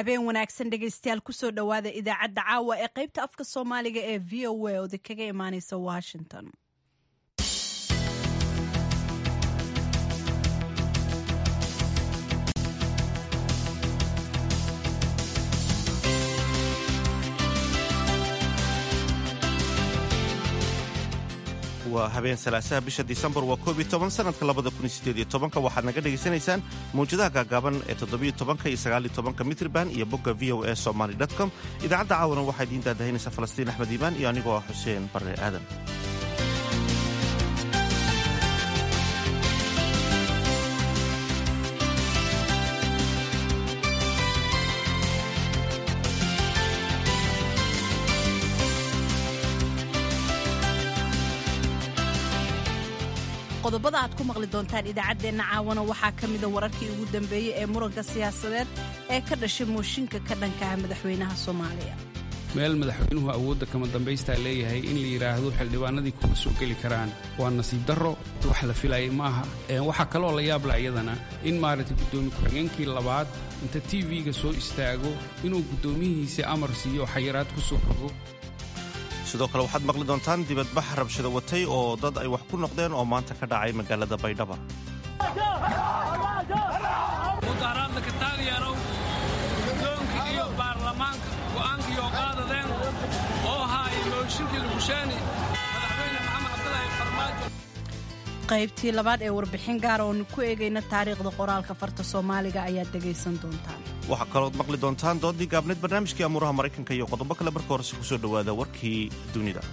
habeen wanaagsan dhegaystayaal kusoo dhowaada idaacadda caawa ee qaybta afka soomaaliga ee v o a oodi kaga imaaneysa washington waa habeen salaasaha bisha disembar waa koob iyo toban sanadka labada kun iyo sideed iyo tobanka waxaad naga dhegaysanaysaan mawjadaha gaagaaban ee toddobiyo tobanka iyo sagaal iyo tobanka mitriban iyo bogga v o a somaly com idaacadda caawana waxaa idiin daadahaynaysa falastiin axmed iimaan iyo anigoo ah xuseen barre aadan qodobada aad ku maqli doontaan idaacaddeenna caawana waxaa ka mida wararkii ugu dambeeyey ee muranka siyaasadeed ee ka dhashay mooshinka ka dhankaha madaxweynaha soomaaliya meel madaxweynuhu awoodda kama dambaystaa leeyahay in la yidhaahdo xildhibaanadii kuma soo geli karaan waa nasiib darro wax la filayay maaha waxaa kaloo la yaabla iyadana in maaragtay guddoomiye ku-xigeenkii labaad inta t v-ga soo istaago inuu guddoomiyihiisa amar siiyo xayiraad ku soo rogo sidoo kale waxaad maqli doontaan dibadbax rabshado watay oo dad ay wax ku noqdeen oo maanta ka dhacay magaalada baydhaba mudaharaadla ka taageerow guddoonka iyo baarlamaanka go'aankiioo qaadadeen oo haaya mooshinkii lugusheeni madaxweyne maxamed cabdilaahi farmaajo qaybtii labaad ee warbixin gaara oonu ku eegayna taariikhda qoraalka farta soomaaliga ayaad dhegaysan doontaan waxaa kalooad maqli doontaan doodii gaabneed barnaamijkii amuuraha maraykanka iyo qodobo kale marka horese ku soo dhowaada warkii dunida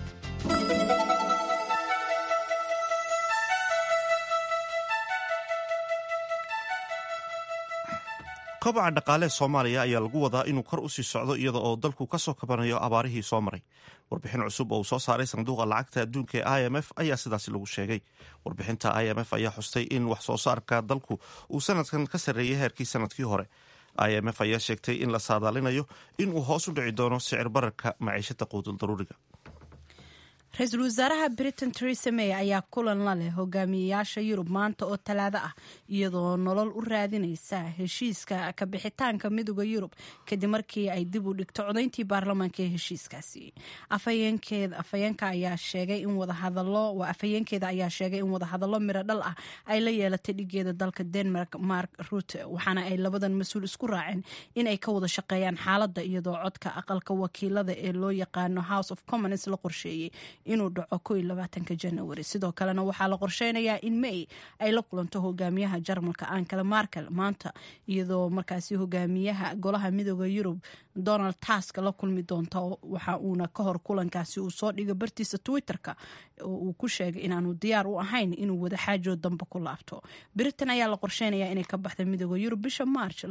kobaca dhaqaalee soomaaliya ayaa lagu wadaa inuu kor u sii socdo iyada oo dalku ka soo kabanayo abaarihii soo maray warbixin cusub oo uu soo saaray sanduuqa lacagta adduunka ee i m f ayaa sidaasi lagu sheegay warbixinta i m f ayaa xustay in wax soo saarka dalku uu sanadkan ka sarreeyay heerkii sanadkii hore i m f ayaa sheegtay in la saadaalinayo in uu hoos u dhici doono sicir bararka maciishada quudul daruuriga ra-iisul wasaaraha britain teresa may ayaa kulan la leh hogaamiyeyaasha yurub maanta oo talaado ah iyadoo nolol u raadinaysa heshiiska kabixitaanka midooda yurub kadib markii ay dib u dhigto codayntii baarlamaanka ee heshiiskaasi afhayeenka ayaa sheegay in wadahadalo afhayeenkeeda ayaa sheegay in wadahadallo miro dhal ah ay la yeelatay dhigeeda dalka denmark mark rute waxaana ay labadan mas-uul isku raaceen in ay ka wada shaqeeyaan xaaladda iyadoo codka aqalka wakiilada ee loo yaqaano house of commons la qorsheeyey inuu dhaco ko iyo labaatanka janawari sidoo kalena waxaa la qorsheynayaa in may ay la kulanto hogaamiyaha jarmalka ankala markel maanta iyadoo markaasi hogaamiyaha golaha midooda yurub donald task la kulmi doonta waxa uuna ka hor kulankaasi uu soo dhigo bartiisa twitter-ka oo uu ku sheegay inaanu diyaar u ahayn inuu wada xaajoo dambe ku laabto britain ayaa la qorsheynayaa inay ka baxda midooda yurub bisha march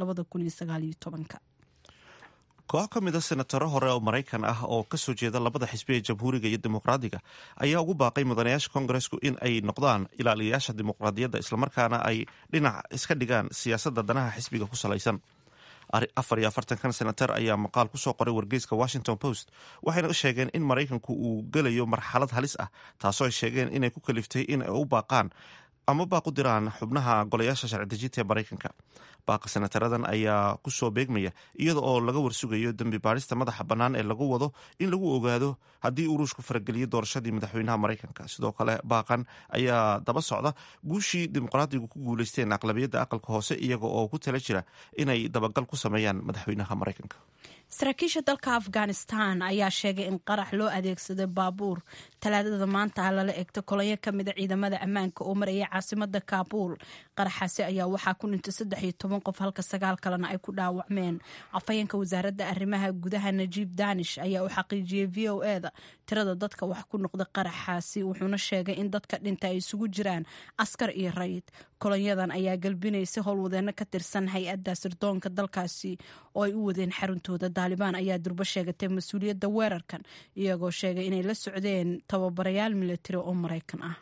koox ka mid a senataro hore oo maraykan ah oo kasoo jeeda labada xisbi ee jamhuuriga iyo dimuqraadiga ayaa ugu baaqay mudanayaasha kongaresku in ay noqdaan ilaaliyayaasha dimuqraadiyadda islamarkaana ay dhinac iska dhigaan siyaasadda danaha xisbiga ku salaysan afar iyo afartankan senatar ayaa maqaal kusoo qoray wargeyska washington post waxayna sheegeen in maraykanku uu gelayo marxalad halis ah taasoo ay sheegeen inay ku kaliftay in ay u baaqaan ama baaqu diraan xubnaha golayaasha sharci-dejinta ee maraykanka baaqa senataradan ayaa kusoo beegmaya iyada oo laga warsugayo dembi baarista madaxa bannaan ee lagu wado in lagu ogaado haddii uu ruushku farageliyo doorashadii madaxweynaha maraykanka sidoo kale baaqan ayaa daba socda guushii dimuqraadigu ku guuleysteen aqlabiyadda aqalka hoose iyaga oo ku tala jira inay dabagal ku sameeyaan madaxweynaha maraykanka saraakiisha dalka afghanistan ayaa sheegay in qarax loo adeegsaday baabuur talaadada maanta lala egto kolonyo ka mida ciidamada ammaanka oo maraya caasimada kaabuul qaraxaasi ayaa waxaa ku dhintay saddex iyo toban qof halka sagaal kalena ay ku dhaawacmeen afhayeenka wasaaradda arrimaha gudaha najiib danish ayaa u xaqiijiyey v o eda tirada dadka wax ku noqda qaraxaasi wuxuuna sheegay in dadka dhinta ay isugu jiraan askar iyo rayid kolonyadan ayaa galbinaysay howlwadeeno ka tirsan hay-adda sirdoonka dalkaasi oo ay u wadeen xaruntooda daalibaan ayaa durbo sheegatay mas-uuliyadda weerarkan iyagoo sheegay inay la socdeen tababarayaal milatari oo maraykan ah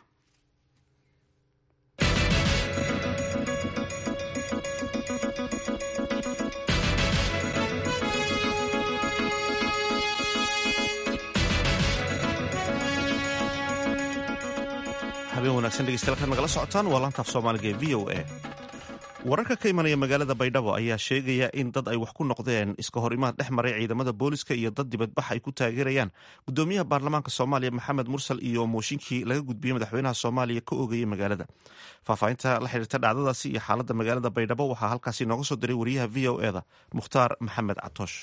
habeen wanaagsan dhegeystayaal kaad nagala socotaan waa laantaaf soomaaliga ee v o a wararka ka imanaya magaalada baydhabo ayaa sheegaya in dad ay wax ku noqdeen iska hor imaad dhex maray ciidamada booliska iyo dad dibadbax ay ku taageerayaan gudoomiyaha baarlamaanka soomaaliya maxamed mursal iyo mooshinkii laga gudbiyey madaxweynaha soomaaliya ka oogayay magaalada faahfaahinta la xiriirta dhacdadaasi iyo xaaladda magaalada baydhabo waxaa halkaasi nooga soo diray wariyaha v o eda mukhtaar maxamed catoosh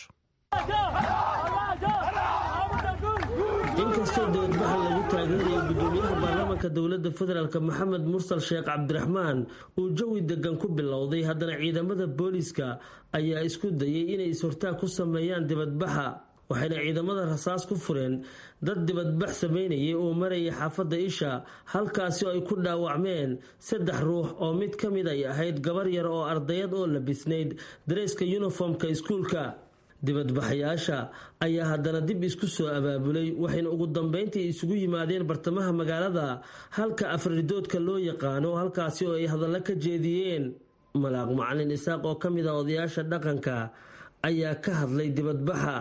inkastoo dibadbaxa lagu taageerayo gudoomiyaha baarlamaanka dowladda federaalk maxamed mursal sheekh cabdiraxmaan uu jawi degan ku bilowday haddana ciidamada booliiska ayaa isku dayay inay is-hortaag ku sameeyaan dibadbaxa waxayna ciidamada rasaas ku fureen dad dibadbax sameynayay oo marayay xaafadda isha halkaasi oo ay ku dhaawacmeen saddex ruux oo mid ka mid ay ahayd gabar yar oo ardayad oo labisnayd dareeska yuniformka iskuulka dibadbaxayaasha ayaa haddana dib isku soo abaabulay waxayna ugu dambeyntii isugu yimaadeen bartamaha magaalada halka afridoodka loo yaqaano halkaasi oo ay hadallo ka jeediyeen malaaq macalin isaaq oo ka mid ah odayaasha dhaqanka ayaa ka hadlay dibadbaxa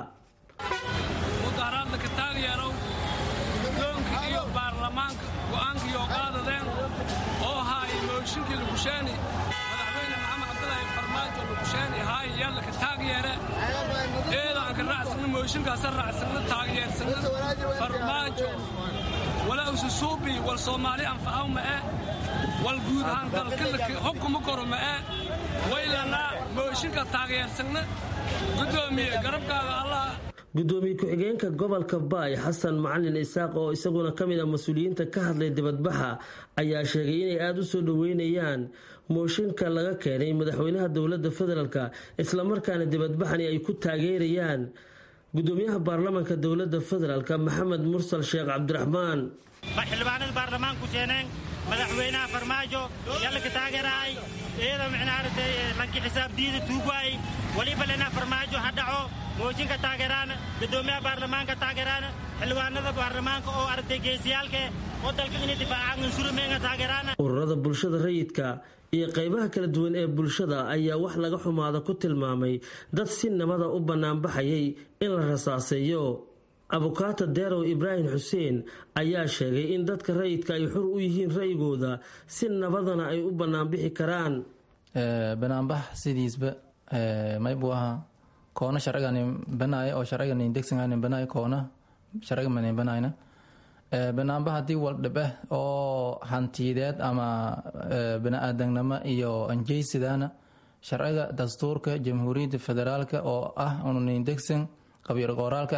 mudaharaadla ka taageerow guddoonka iyo baarlamaanka go'aankiiyo qaadadeen oo haaya mooshinkii lugusheeni madaxweyne maxamed cabdilaahi farmaajo lugusheeni haaya yaalla ka taageere eedaan ka raacsanna mooshinkaasa raacsanna taageersanna farmaajo walaa ususuubi wal soomaali anfacaw ma'e wal guud ahaan dalka hubkuma koro ma'e waylanaa mooshinka taageersanna guddoomiye garabkaaga allah gudoomiye ku-xigeenka gobolka baay xasan macalin isaaq oo isaguna ka mid ah mas-uuliyiinta ka hadlay dibadbaxa ayaa sheegay inay aada u soo dhoweynayaan mooshinka laga keenay madaxweynaha dowladda federaalk islamarkaana dibadbaxani ay ku taageerayaan gudoomiyaha baarlamaanka dowladda federaalk maxamed mursal sheekh cabdiraxmaan xildhibaanada baarlamaanku keeneen madaxweynaha farmaajo yallaka taageeraay iyada micnaarata lanki xisaabdiida tuugwaay waliba lena farmaajo ha dhaco mooshinka taageeraan gudoomiyaha baarlamaanka taageeraan xildhibaanada baarlamaanka oo aragtay geesiyaalke oo dalka inay difaacaan unsurumeenga taageeraan ururada bulshada rayidka iyo qaybaha kala duwan ee bulshada ayaa wax laga xumaada ku tilmaamay dad si nabada u bannaanbaxayay in la rasaaseeyo abukaata deerow ibraahim xuseen ayaa sheegay in dadka rayidka ay xur u yihiin ra'yigooda si nabadana ay u bannaanbixi karaan banaanbax sidiisba maybu ahaa koona sharcigan banaayo oo sharcigan degsangan banaayo koona sharciga manin banayna banaanbax haddii waldhibe oo hantiyadeed ama bani-aadamnimo iyo anjeysidana sharciga dastuurka jamhuuriyadda federaalka oo ah unin degsan qabiir qoraalka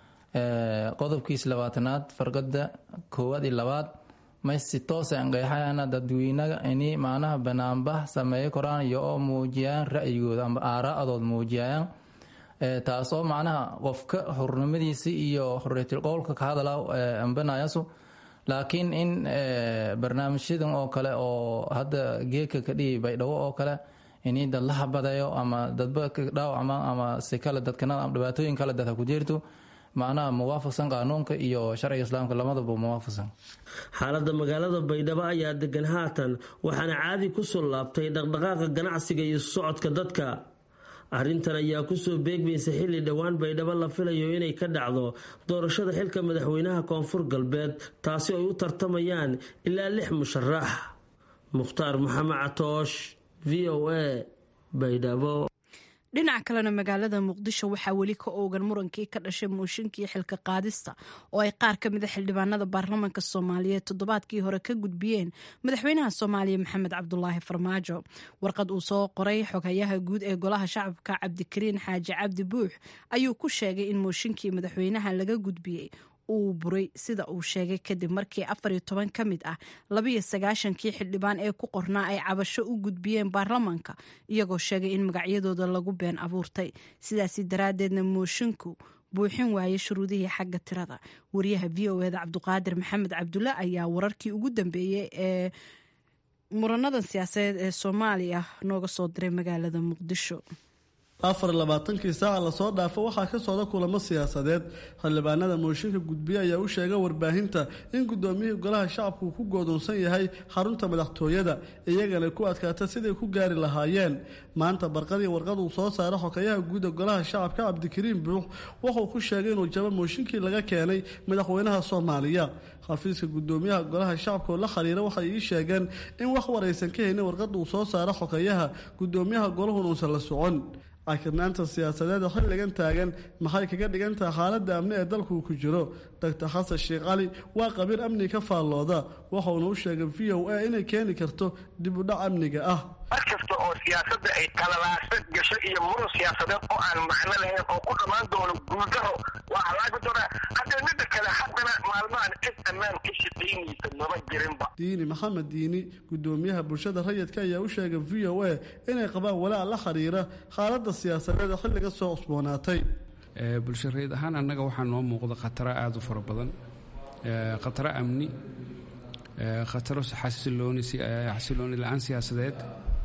ah qodobkiis labaatanaad fargada koowaad iyo labaad may si toosa anqeexayana dadweynaga ini macnaha banaanbax sameeyo koraan iyo oo muujiyaan ra'yigooda ama aaraa'adood muujiyayaan taasoo macnaha qofka xurnimadiisi iyo xorriyatul qowlka ka hadala ambanayasu laakiin in barnaamijyadan oo kale oo hadda geedka ka dhigi baydhabo oo kale ini dad la habadeeyo ama dadba dhaawacma ama si kale dadkana ama dhibaatooyin kale dadha ku jirto macnaha muwaafaqsan qaanuunka iyo sharciga islaamka lamadaba muwaafaqsan xaaladda magaalada baydhabo ayaa degan haatan waxaana caadi kusoo laabtay dhaqdhaqaaqa ganacsiga iyo socodka dadka arrintan ayaa kusoo beegmaysa xilli dhowaan baydhabo la filayo inay ka dhacdo doorashada xilka madaxweynaha koonfur galbeed taasi ay u tartamayaan ilaa lix musharax mukhtaar maxamed catoosh v o a baydhabo dhinaca kalena magaalada muqdisho waxaa weli ka oogan murankii ka dhashay mooshinkii xilka qaadista oo ay qaar ka mida xildhibaanada baarlamaanka soomaaliyeed toddobaadkii hore ka gudbiyeen madaxweynaha soomaaliya maxamed cabdulaahi farmaajo warqad uu soo qoray xoghayaha guud ee golaha shacabka cabdikariin xaaji cabdi buux ayuu ku sheegay in mooshinkii madaxweynaha laga gudbiyey uu buray sida uu sheegay kadib markii afar iyo toban ka mid ah labiyo sagaashankii xildhibaan ee ku qornaa ay cabasho u gudbiyeen baarlamaanka iyagoo sheegay in magacyadooda lagu been abuurtay sidaasi daraaddeedna moosinku buuxin waayay shuruudihii xagga tirada wariyaha v o eda cabduqaadir maxamed cabdulle ayaa wararkii ugu dambeeyey ee muranadan siyaasadeed ee soomaaliya nooga soo diray magaalada muqdisho afar iyo labaatankii saaca lasoo dhaafo waxaa ka socda kulamo siyaasadeed xildhibaanada mooshinka gudbiye ayaa u sheegay warbaahinta in guddoomiyihii golaha shacabku uu ku goodoonsan yahay xarunta madaxtooyada iyagana ku adkaata siday ku gaari lahaayeen maanta barqadii warqad uu soo saara xokayaha guuda golaha shacabka cabdikariim buux wuxuu ku sheegay inuu jabo mooshinkii laga keenay madaxweynaha soomaaliya xafiiska gudoomiyaha golaha shacabka oo la xiriira waxay ii sheegeen in wax waraysan ka haynin warqada uu soo saaro xokayaha gudoomiyaha golahun uusan la socon cakirnaanta siyaasadeeda xilligan taagan maxay kaga dhigan tahay xaaladda amni ee dalku ku jiro doctor xasan sheekh cali waa qabiir amni ka faallooda waxauna u sheegay v o a inay keeni karto dib u dhac amniga ah mar kasta oo siyaasadda ay qalalaasa gasho iyo murun siyaasadeed oo aan macno lahayn oo ku dhammaan doono guuldaro waa halaabi doonaa haddee midda kale haddana maalmahan cid ammaan ka shaqaynaysa maba jirinba diini maxamed diini gudoomiyaha bulshada rayidka ayaa u sheegay v o a inay qabaan walaac la xiriira xaaladda siyaasadeed ee xilliga soo cusboonaatay bulsho rayid ahaan annaga waxaa noo muuqda khataro aada u fara badan khataro amni khataro xasilooni xasilooni la-aan siyaasadeed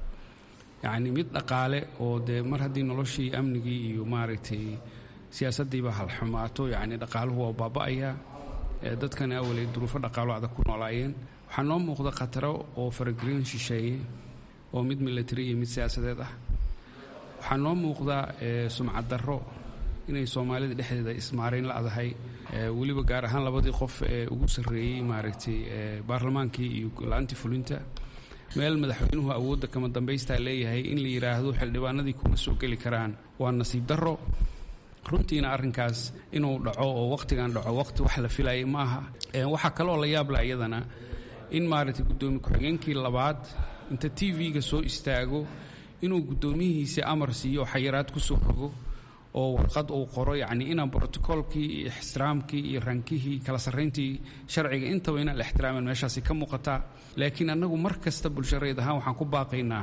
yacni mid dhaqaale oo dee mar haddii noloshii amnigii iyo maaragtay siyaasaddiiba halxumaato yacni dhaqaaluhu waa baaba'ayaa dadkana awalay duruufo dhaqaalo adag ku noolaayeen waxaa noo muuqda khataro oo faragelin shisheeye oo mid military iyo mid siyaasadeed ah waxaa noo muuqda sumcad darro inay soomaalida dhexdeeda ismaarayn la-dahay weliba gaar ahaan labadii qof ee ugu sarreeyey maaragtay baarlamaankii iyo la-aantii fulinta meel madaxweynuhu awoodda kama dambaystaa leeyahay in la yidhaahdo xildhibaanadii kuma soo geli karaan waa nasiib darro runtiina arrinkaas inuu dhaco oo wakhtigan dhaco wakhti wax la filayay ma aha waxaa kaloo la yaabla iyadana in maaragtay guddoomiye ku-xigeenkii labaad inta t v-ga soo istaago inuu guddoomiyihiisi amar siiyo oo xayiraad ku soo rogo oo warqad uu qoro yacni inaan brotocoolkii iyo ixtiraamkii iyo rankihii kala sarrayntii sharciga intaba inaan la ixtiraamin meeshaasi ka muuqataa laakiin annagu mar kasta bulshareed ahaan waxaan ku baaqaynaa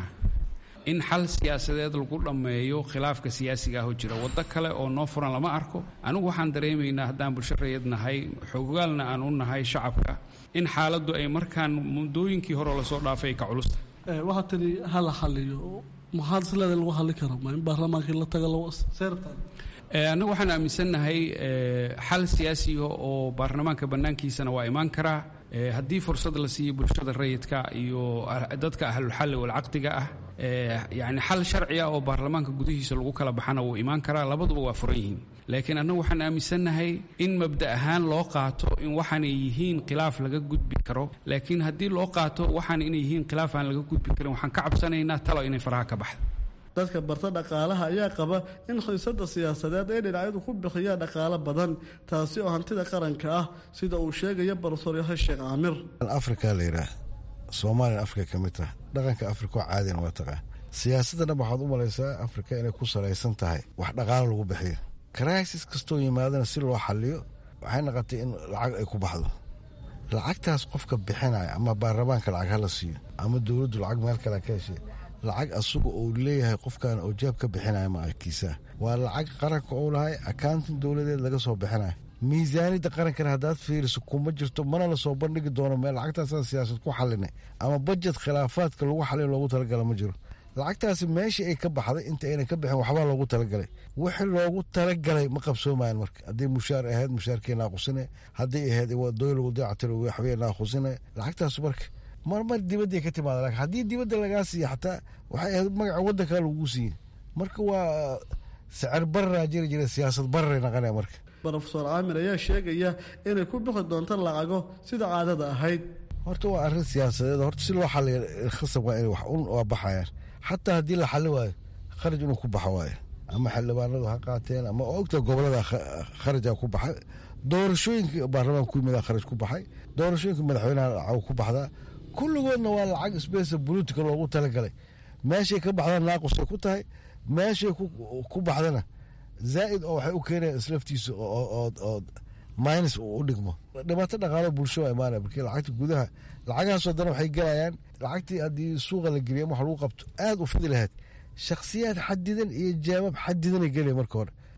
in xal siyaasadeed lagu dhammeeyo khilaafka siyaasiga ah oo jira waddo kale oo noo furan lama arko anigu waxaan dareemaynaa haddaan bulshareed nahay xogogaalna aan u nahay shacabka in xaaladdu ay markaan muddooyinkii hore lasoo dhaafay ay ka culusta waxaa tani hala xaliyo maxaad isleeda lagu hadli kara ma in baarlamaankii la taga seertan annagu waxaan aaminsannahay xal siyaasiga oo baarlamaanka bannaankiisana waa imaan karaa haddii fursad la siiyo bulshada rayidka iyo dadka ahlulxalli walcaqdiga ah yacni xal sharci ah oo baarlamaanka gudihiisa lagu kala baxana wuu imaan karaa labaduba waa furan yihiin laakiin annagu waxaan aaminsannahay in mabda ahaan loo qaato in waxaanay yihiin khilaaf laga gudbi karo laakiin haddii loo qaato waxaan inay yihiin khilaaf aan laga gudbi karin waxaan ka cabsanaynaa talo inay faraha ka baxdo dadka barta dhaqaalaha ayaa qaba in xiisada siyaasadeed ay dhinacyadu ku bixiyaan dhaqaalo badan taasi oo hantida qaranka ah sida uu sheegaya barofesor yahay sheekh caamir afrika la yidhaah soomaaliyan afrika ka mid taha dhaqanka afrika oo caadina waa taqaan siyaasadana waxaad u malaysaa afrika inay ku salaysan tahay wax dhaqaalo lagu bixiyo karaisis kastoo yimaadana si loo xaliyo waxay noqotay in lacag ay ku baxdo lacagtaas qofka bixinaya ama baarlamaanka lacag hala siiyo ama dowladdu lacag meel kale ka heshay lacag asuga uu leeyahay qofkan oo jaab ka bixinaya maalkiisa waa lacag qaranka uu lahay akauntin dowladeed laga soo bixinaya miisaaniyadda qarankana haddaad fiiriso kuma jirto mana lasoo bandhigi doono meel lacagtaasa siyaasad ku xalinay ama bajet khilaafaadka lagu xaliyo loogu talagala ma jiro lacagtaasi meeshii ay ka baxday inta aynan ka bixin waxbaa loogu talagalay wixii loogu talagalay ma qabsoomayan marka haddii mushaar ahayd mushaarkii naaqusine haddii ahayd doyl dayactir waxbay naaqusine lacagtaas marka marmar dibadday ka timaada laakiin haddii dibadda lagaa siiya xataa waxay ahayd magaca waddankaa lagu siiyey marka waa sicir bararaa jiri jira siyaasad bararay naqanaya marka rofesor caamir ayaa sheegaya inay ku bixi doonto lacago sida caadada ahayd horta waa arrin siyaasadeed horta si loo xaliyo khasab waa inay wax un waa baxayaan xataa haddii la xali waayo kharaj inuu ku baxo waayo ama xildhibaanadu ha qaateen ama ogta gobolada kharajaa ku baxay doorashooyinka baarlamaanka ku yimid kharaj ku baxay doorashooyinka madaxweynaha lacag ku baxdaa kulligoodna waa lacag sbesa bulutika loogu talagalay meeshay ka baxdana naaqusay ku tahay meeshay ku baxdana zaa'id oo waxay u keenayaan islaftiisa oo minus u dhigmo dhibaato dhaqaalo bulsho waa imaanaya markii lacagta gudaha lacagahaasoo dana waxay gelayaan lacagtii haddii suuqa la geliya wax lagu qabto aada u fidi lahayd shakhsiyaad xadidan iyo jawaab xadidanay gelaya marka hore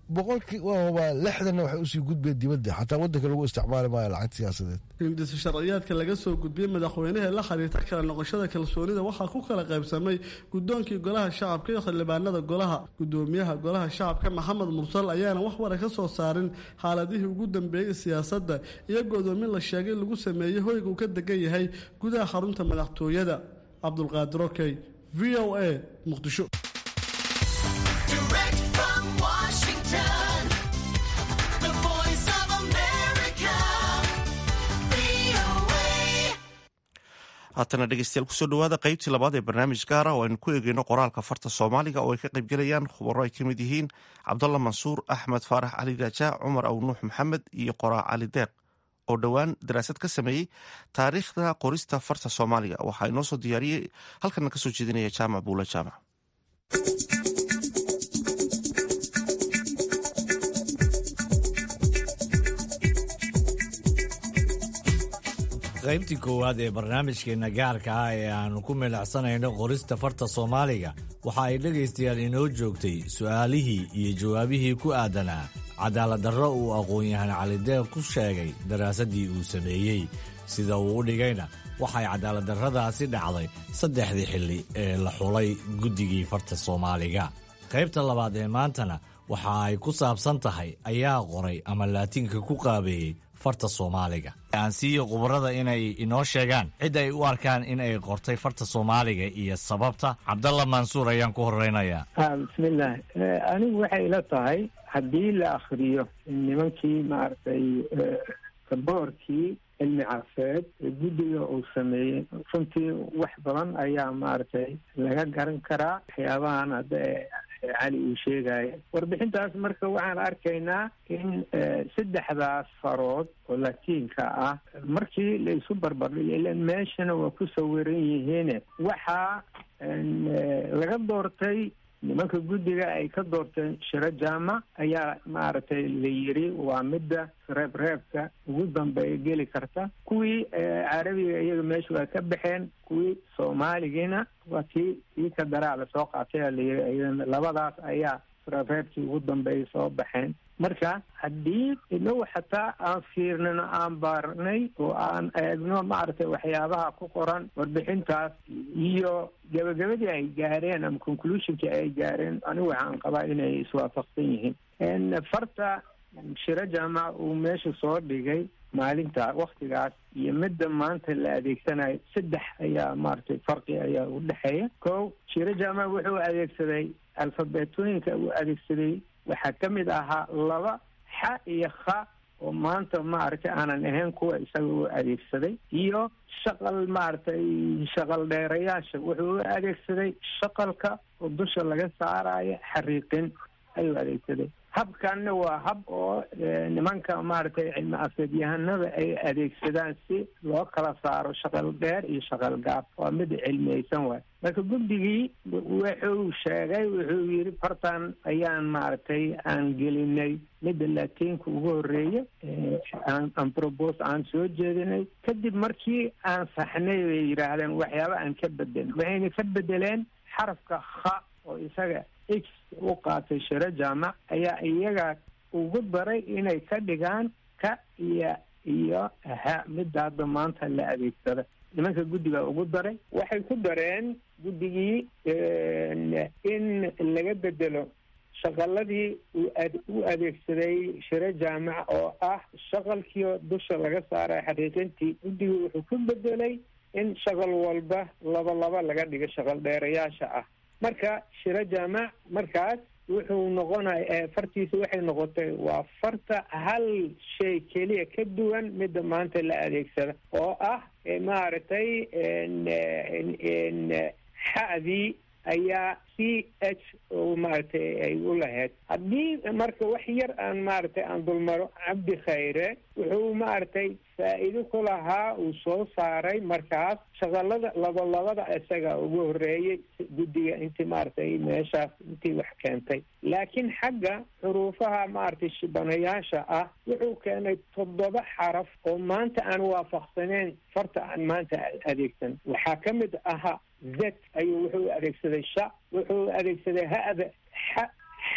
boqolkii waa lixdanna waxay usii gudbeen dibadda xataa wadanka lagu isticmaali maayo lacag siyaasadeed hindisa sharciyaadka laga soo gudbiyey madaxweynaha la xiriirta kala noqoshada kalsoonida waxaa ku kala qaybsamay guddoonkii golaha shacabka iyo xildhibaanada golaha gudoomiyaha golaha shacabka maxamed mursal ayaana wax wara ka soo saarin xaaladihii ugu dambeeyey siyaasadda iyo godoomin la sheegay lagu sameeyey hoyga uu ka degan yahay gudaha xarunta madaxtooyada cabdulqaadir okey v o a muqdisho haatana dhegeystayaal kusoo dhawaada qeybtii labaad ee barnaamij gaara oo aynu ku eegeyno qoraalka farta soomaaliga oo ay ka qaybgelayaan khubaro ay ka mid yihiin cabdalla mansuur axmed faarax cali raajaa cumar aw nuux maxamed iyo qoraa cali deeq oo dhowaan daraasad ka sameeyey taariikhda qorista farta soomaaliga waxaa inoo soo diyaariyey halkana kasoo jeedinaya jaamac buula jaamac qaybtii koowaad ee barnaamijkeenna gaarka ah ee aannu ku milacsanayno qorista farta soomaaliga waxa ay dhegaystayaal inoo joogtay su'aalihii iyo jawaabihii ku aadanaa cadaaladdarro uu aqoon-yahan calideeq ku sheegay daraasaddii uu sameeyey sida uu u dhigayna waxay cadaaladdarradaasi dhacday saddexdii xilli ee la xulay guddigii farta soomaaliga qaybta labaad ee maantana waxa ay ku saabsan tahay ayaa qoray ama laatiinka ku qaabeeyey farta soomaaliga aan siiyo khubarada inay inoo sheegaan cid ay u arkaan in ay qortay farta soomaaliga iyo sababta cabdalla mansuur ayaan ku horeynayaa bismillaah anigu waxay ila tahay haddii la akhriyo nimankii maaragtay boorkii cilmi cafeed guddiga uu sameeyey runtii wax badan ayaa maaragtay laga garan karaa waxyaabahan hadda cali uu sheegaya warbixintaas marka waxaan arkaynaa in saddexdaas farood oo latiinka ah markii la isu barbardhigo ilan meeshana waa ku sawiran yihiine waxaa laga doortay nimanka guddiga ay ka doorteen shiro jaamac ayaa maaragtay la yiri waa midda reebreebka ugu dambeeya geli karta kuwii carabiga iyaga meesha waa ka baxeen kuwii soomaaligiina waa tii tii ka daraa lasoo qaatay aa layiri iyadana labadaas ayaa reebreebkii ugu dambeeya soo baxeen marka haddii inagu xataa aan fiirnino aan baarnay oo aan eegno maaragtay waxyaabaha ku qoran warbixintaas iyo gabagabadii ay gaareen ama conclusionkii ay gaareen anigu waxaan qabaa inay iswaafaqsan yihiin farta shiro jaamac uu meesha soo dhigay maalinta waktigaas iyo midda maanta la adeegsanayo saddex ayaa maaragtay farqi ayaa u dhexeeya ko shiro jaamac wuxuu adeegsaday alfabetooyinka uu adeegsaday waxaa ka mid ahaa laba xa iyo kha oo maanta maaragtay aanan ahayn kuwa isaga u adeegsaday iyo shaqal maaragtay shaqal dheerayaasha wuxuu u adeegsaday shaqalka oo dusha laga saarayo xariiqin ayuu adeegsaday habkanna waa hab oo nimanka maaragtay cilmi afeedyahanada ay adeegsadaan si loo kala saaro shaqal dheer iyo shaqal gaab waa mid cilmiyeysan waay marka guddigii wuxuu sheegay wuxuu yidhi fartan ayaan maaragtay aan gelinay midda latiinka ugu horeeya aan probos aan soo jeedinay kadib markii aan saxnay bay yidhaahdeen waxyaaba aan ka bedelin waxayna ka bedeleen xarafka kha oo isaga x u qaatay shiro jaamac ayaa iyaga ugu daray inay ka dhigaan ka iyo iyo ha midda hadda maanta la adeegsada nimanka guddiga ugu daray waxay ku dareen guddigii in laga bedelo shaqaladii u adeegsaday shiro jaamac oo ah shaqalkii dusha laga saaray xaqiiqintii guddigii wuxuu ku bedelay in shaqal walba laba laba laga dhigo shaqal dheerayaasha ah marka shiro jaamac markaas wuxuu noqonaya fartiisa waxay noqotay waa farta hal shay keliya ka duwan midda maanta la adeegsada oo ah maaragtay xadii ayaa c h oo maaragtay ay u lahayd haddii marka wax yar aan maaragtay aan dulmaro cabdi khayre wuxuu maaragtay faa'iido ku lahaa uu soo saaray markaas shaqalada labalabada isaga ugu horeeyey guddiga intii maaragtay meeshaas intii wax keentay laakiin xagga xuruufaha maaragtay shibanayaasha ah wuxuu keenay toddoba xaraf oo maanta aan waafaqsaneyn farta aan maanta adeegsan waxaa ka mid ahaa z ayuu wuxuu adeegsaday sha wuxuu adeegsaday hada xa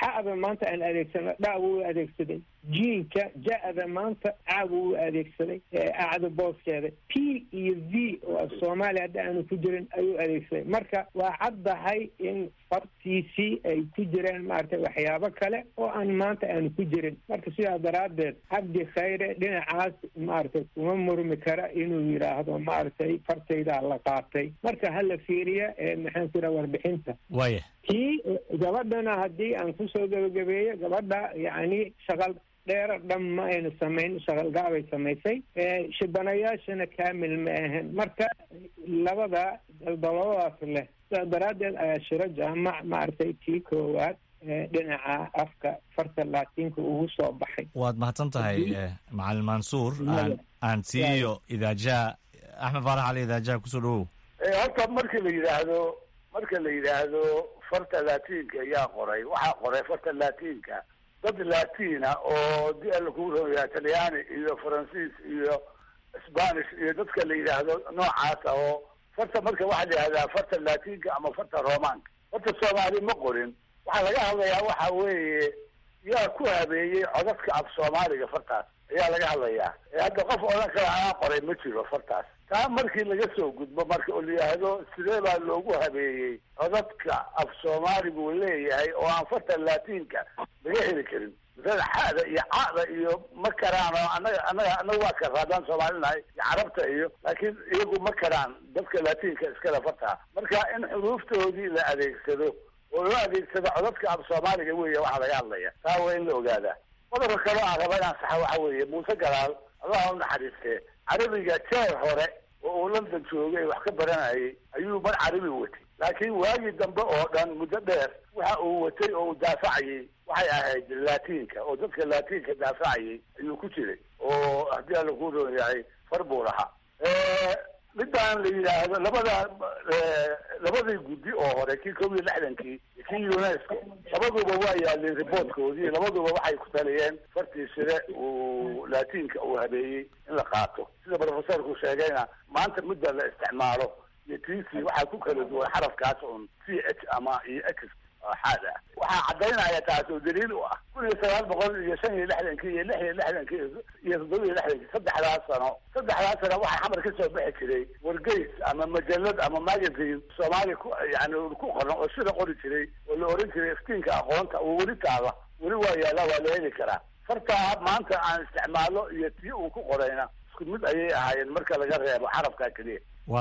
xa'da maanta aan adeegsano dha wuu adeegsaday jiinka ja-da maanta ca buu u adeegsaday acda booskeeda p iyo v oo af soomaaliya hadda aanu ku jirin ayuu adeegsaday marka waa caddahay in fartiisii ay ku jireen maaragtay waxyaabo kale oo aan maanta aanu ku jirin marka sidaa daraaddeed cabdi khayre dhinacaas maaragtay kuma murmi kara inuu yidhaahdo maaragtay fartaydaa la qaatay marka hala fiiriya maxaan ku yidhaha warbixinta waya kii gabadhana haddii aan kusoo gebagabeeyo gabadha yacni shaqal dheero dhan ma aynu samayn shaqalgaabay samaysay shibanayaashana kaamil ma ahan marka labada daldaloodaas leh sidaa daraaddeed ayaa shiro jaamac maaragtay kii koowaad dhinaca afka farta laatiinka ugu soo baxay waad mahadsan tahay macalin mansuur aan aan siiyo idaajaha axmed faarax cali idaajaha kusoo dhawow horta markii la yidhaahdo marka la yidhaahdo farta laatiinka ayaa qoray waxaa qoray farta laatiinka dad laatiina oo di alla kugu roya talyaani iyo faransiis iyo spanish iyo dadka la yidhaahdo noocaasa oo farta marka waxaa la yidhahdaa farta laatiinka ama farta romaanka farta soomaali ma qorin waxaa laga hadlayaa waxa weeye yaa ku habeeyey codadka af soomaaliga fartaas ayaa laga hadlayaa hadda qof odhan kara anaa qoray ma jiro fartaas taa markii laga soo gudbo marka oo la yidhaahdo sidee baa loogu habeeyey codadka af soomaaligu leeyahay oo aan farta laatiinka laga heli karin masalan xada iyo cada iyo ma karaan oo anaga anaga anaga waa kara haddaan soomaalinahay iyo carabta iyo laakiin iyagu ma karaan dadka laatiinka iskale fartaa marka in xuruuftoodii la adeegsado oo loo adeegsado codadka af soomaaliga weeye waxaa laga hadlaya taa waa in la ogaadaa qodobka kaloo aan raba inaan saxa waxa weeye muuse galaal allah u naxariistee carabiga jeer hore oo uu london joogay wax ka baranayay ayuu mar carabi watay laakiin waagii dambe oo dhan muddo dheer waxa uu watay oo uu daafacayay waxay ahayd laatiinka oo dadka laatiinka daafacayay ayuu ku jiray oo haddii alla ku roon yahay far buu lahaa midaan la yidhaahdo labada labadii guddi oo hore kii kob iyo lixdankii iyo kii unesco labaduba waa yaaleen riboortkoodii labaduba waxay ku taliyeen fartii sire uu laatiinka uu habeeyey in la qaato sida professorku sheegayna maanta midda la isticmaalo iyo tc waxaa ku kala duwan xarafkaas un c h ama iyo x xaad ah waxaa caddaynaya taas oo daliil u ah kun iyo sagaal boqol iyo shan iyo lixdankii iyo lix iyo lixdankii iyo toddoba iyo lixdankii saddexdaas sano saddexdaas sano waxaa xamar ka soo bixi jiray wargeys ama majalad ama magazine soomaaliya ku yani ku qoran oo sida qori jiray oo la oran jiray iftiinka aqoonta oo weli taala weli waa yaala waa la heli karaa fartaa maanta aan isticmaalo iyo tii uu ku qorayna isku mid ayay ahaayeen marka laga reebo xarafkaa keliya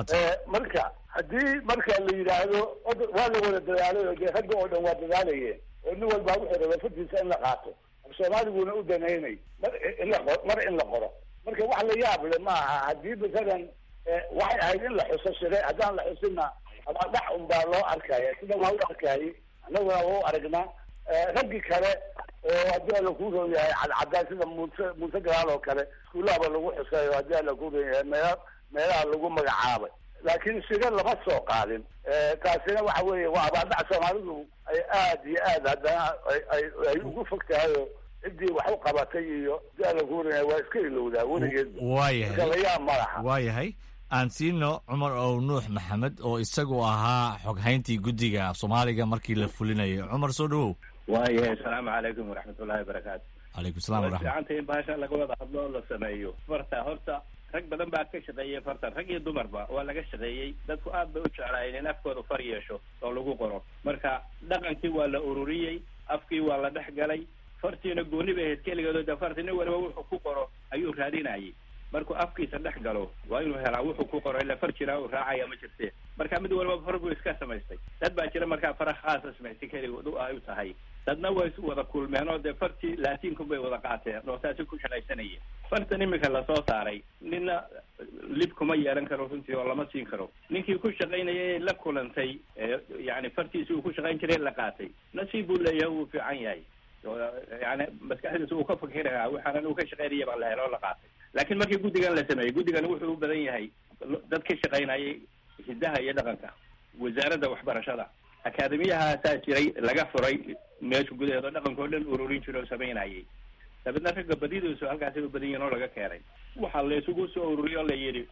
marka haddii marka la yidhaahdo waa la wada dadaalay oo dee ragga oo dhan waa dadaalayeen oo nin walbaa wuxuu rabaa fartiisa in la qaato af soomaaliguna u danaynay mar in la qoro mar in la qoro marka wax la yaab le ma aha haddii masalan waxay ahayd in la xuso shire haddaan la xusinna ama dhax un baa loo arkaya sida waa u arkayay annaguna waa u aragnaa raggii kale oo haddii alla kuu roon yahay cadcadaan sida muuse muuse galaal oo kale iskuullahaba lagu xusayo haddii alla kuu roon yahay meela meelaha lagu magacaabay laakiin shire lama soo qaadin taasina waxa weeye waa abaaldhac soomaalidu ay aad iyo aad haddana ay ay ugu fog tahay oo ciddii wax u qabatay iyo haddii alla kuu roon yahay waa iska ilowdaa weligeed waayahay marka layaab ma laha waayahay aan siino cumar ow nuux maxamed oo isagu ahaa xoghayntii guddiga af soomaaliga markii la fulinayo cumar soo dhawow waayahay asalaamu calaykum waraxmatullahi wabarakaatu calaykum salam way waraxmat fiicanta in bahasha laga wada hadlo oo la sameeyo farta horta rag badan baa ka shaqeeyey fartan rag iyo dumarba waa laga shaqeeyey dadku aad bay u jeclaayeen in afkooda far yeesho oo lagu qoro marka dhaqankii waa la ururiyey afkii waa la dhex galay fartiina gooni bay ahayd keligeedo de farti nin waliba wuxuu ku qoro ayuu raadinayay markuu afkiisa dhex galo waa inuu helaa wuxuu ku qoro ila far jiraa uu raacaya ma jirte marka mid waliba far buu iska samaystay dad baa jira markaa fara khaasa samaystay keligood u ay u tahay dadna way isu wada kulmeen oo dee fartii laatiinku bay wada qaateen oo taasi ku shaqaysanayeen fartan imika lasoo saaray nina lib kuma yeelan karo runtii oo lama siin karo ninkii ku shaqaynayay la kulantay yani fartiisi uu ku shaqayn jiray la qaatay nasiib buu leeyahay wuu fiican yahay yani maskaxdiisa uu ka fakirayaa waxaanan uu ka shaqaynaya baa la helo oo la qaatay laakiin markii guddigan la sameeyey guddigan wuxuu u badan yahay dad ka shaqaynayay hidaha iyo dhaqanka wasaaradda waxbarashada akaademiyahaasaa jiray laga furay meesha gudaheeda dhaqanka oo dhan ururin jira oo samaynayay dabeedna ragga badidiisu halkaasay u badan yihin oo laga keenay waxaa la isugu soo ururiyo o la yidhi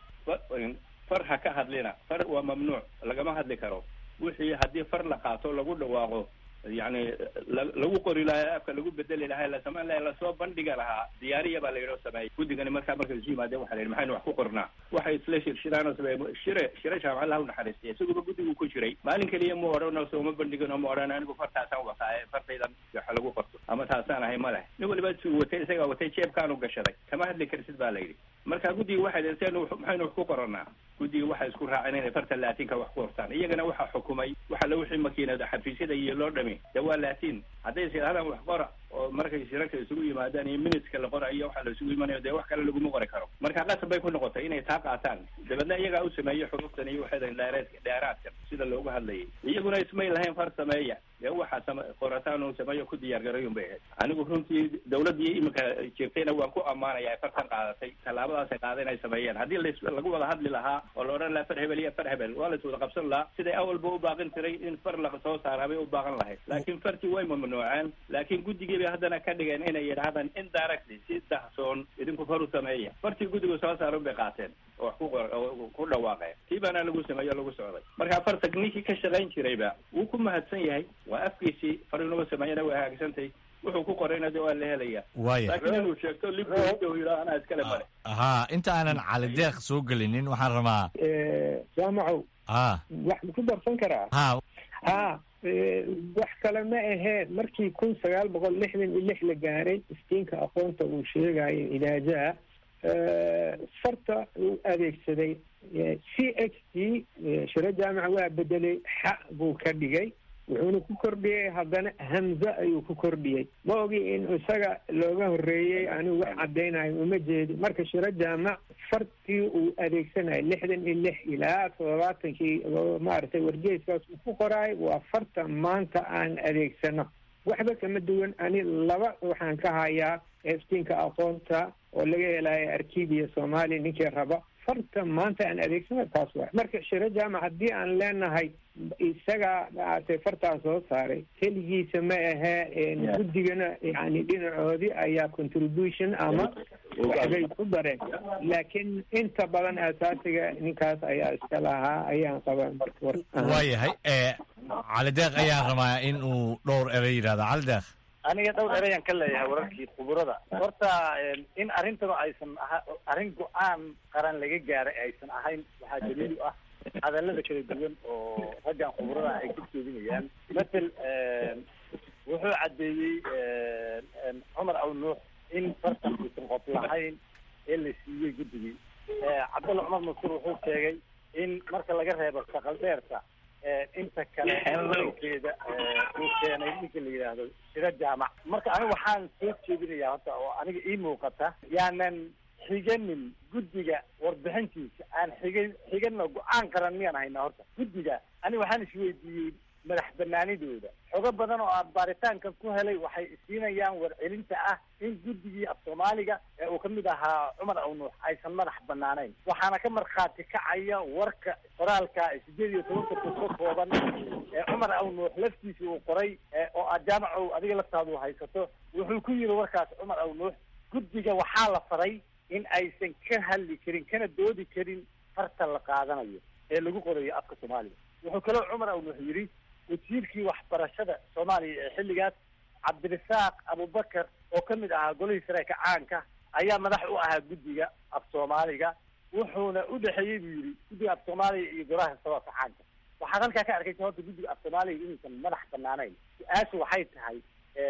far ha ka hadlina far waa mamnuuc lagama hadli karo wixii haddii far la qaato lagu dhawaaqo yani lagu qori lahaa afka lagu bedeli lahaa la samayn lahaa lasoo bandhiga lahaa diyaariya baa la yidhi oo sameeyey guddigani markaa markay isu yimaadeen waxa la yidhi maxaynu wax ku qornaa waxay isla shirshiraan oo sameeye shire shire jaamacad laha u naxariistay isaguba guddigu ku jiray maalin keliya mu odhan oo sooma bandhigin oo ma odhan anigu fartaasaan wataaye fartaydan waxa lagu qorto ama taasaan ahay ma leh nin waliba suu watay isagaa watay jeebkaanu gashaday kama hadli kartid baa la yidhi marka guddiga waxay dhi sen maxaynu wax ku qoranaa guddiga waxay isku raaceen inay farta laatinka wax ku qortaan iyagana waxaa xukumay waxa la wixii makiinada xafiisyada iyo loo dhami de waa laatin hadday sidaahdaan wax qora oo markay shirarka isugu yimaadaan iyo minuteska la qorayo waxa la isugu imanayo dee wax kale laguma qori karo marka qasab bay ku noqotay inay taa qaataan dabeedna iyagaa u sameeyey xuruftan iyo waxay dheereed dheeraadkan sida loogu hadlayay iyaguna ismay lahayn far sameeya dee waxaa sama qorataan uu sameeyo ku diyaar garayun bay ahayd anigu runtii dawladdii iminka jirtayna waan ku ammaanaya ay fartan qaadatay tallaabadaasay qaada inay sameeyeen haddii las lagu wada hadli lahaa oo la odhan lahaa far hebel iyo far hebel waa la is wada qabsan lahaa siday awalba u baaqin tiray in far la soo saaraa bay u baaqan lahayd laakiin fartii way mamnuuceen laakiin guddigii bay haddana ka dhigeen inay yidhaahdaan indirectly si dahsoon idinku far u sameeya fartii guddigu soo saarun bay qaateen oo wax ku qor oo ku dhawaaqeen tii baana lagu sameeyo o lagu socday marka farta ninkii ka shaqayn jirayba wuu ku mahadsan yahay waa afkiisii far inuga sameeyana way hagaagsantahay wuxuu ku qorayna de waa la helaya Waaya. laakiin inuu sheegto libuu yidhaha anaa iskale male haa inta aanan cali deeq soo gelinin waxaan rabaa jaamacow haa wax ma ku darsan karaa haa ha wax kale ma aheen markii kun sagaal boqol lixdan iyo lix la gaaray istiinka aqoonta uu sheegayo idaajaha farta uu adeegsaday c h t shiro jaamaca waa bedelay xa buu ka dhigay wuxuuna ku kordhiyey haddana hamze ayuu ku kordhiyey ma ogi in isaga looga horreeyey anigu wax caddaynayo uma jeedi marka shiro jaamac fartii uu adeegsanayo lixdan iyo lix ilaa toddobaatankii oo maaragtay wargeyskaas uu ku qoraayo waa farta maanta aan adeegsano waxba kama duwan ani laba waxaan ka hayaa iftiinka aqoonta oo laga helayo arkibiya soomaaliya ninkii raba farta maanta aan adeegsano taas waa marka shiro jaamac haddii aan leenahay isaga maaragtay fartaa soo saaray keligiisa ma ahee guddigana yani dhinacoodii ayaa contribution ama waxbay ku dareen laakiin inta badan asaasiga ninkaas ayaa iska lahaa ayaan qabaa marka war waayahay ee cali deeq ayaan rabaa in uu dhowr erey yidhahdo cali deeq aniga dhowr ereyaan ka leeyahay wararkii khuburada horta in arrintanu aysan aha arrin go-aan qaran laga gaaray aysan ahayn waxaa daliil u ah hadallada kala duwan oo raggan khuburada ay ka jeedinayaan matel wuxuu caddeeyey cumar aw nuux in fartan uusan qof lahayn ee la siiyey guddigii cabdulla cumar masur wuxuu sheegay in marka laga reebo shaqal dheerta inta kale keeda uu keenay ninka la yidhaahdo shiro jaamac marka aniga waxaan soo jeedinayaa horta oo aniga ii muuqata yaanan xiganin guddiga warbixintiisa aan xigan xigano go-aan qaran miyaan haynaa horta guddiga aniga waxaan isweydiiyey madax banaanidooda xogo badan oo aan baaritaanka ku helay waxay isiinayaan warcelinta ah in guddigii af soomaaliga ee uu kamid ahaa cumar aw nuux aysan madax banaanayn waxaana ka markhaati kacaya warka qoraalka sideed iyo tobanka bus ka kooban ee cumar aw nuux laftiisa uu qoray oo aad jaamacow adiga laftaadu haysato wuxuu ku yiri warkaas cumar aw nuux guddiga waxaa la faray in aysan ka hadli karin kana doodi karin farta la qaadanayo ee lagu qorayo afka soomaaliga wuxuu kaloo cumar aw nuux yidhi wasiirkii waxbarashada soomaaliya ee xilligaas cabdirasaaq abubakar oo ka mid ahaa golihii sareeka caanka ayaa madax u ahaa guddiga af soomaaliga wuxuuna u dhexeeyey buu yidhi guddiga af soomaaliga iyo golaha sabaabka caanka waxaad halkaa ka arkaysa horta guddiga af soomaaliga inuusan madax banaanayn su-aashu waxay tahay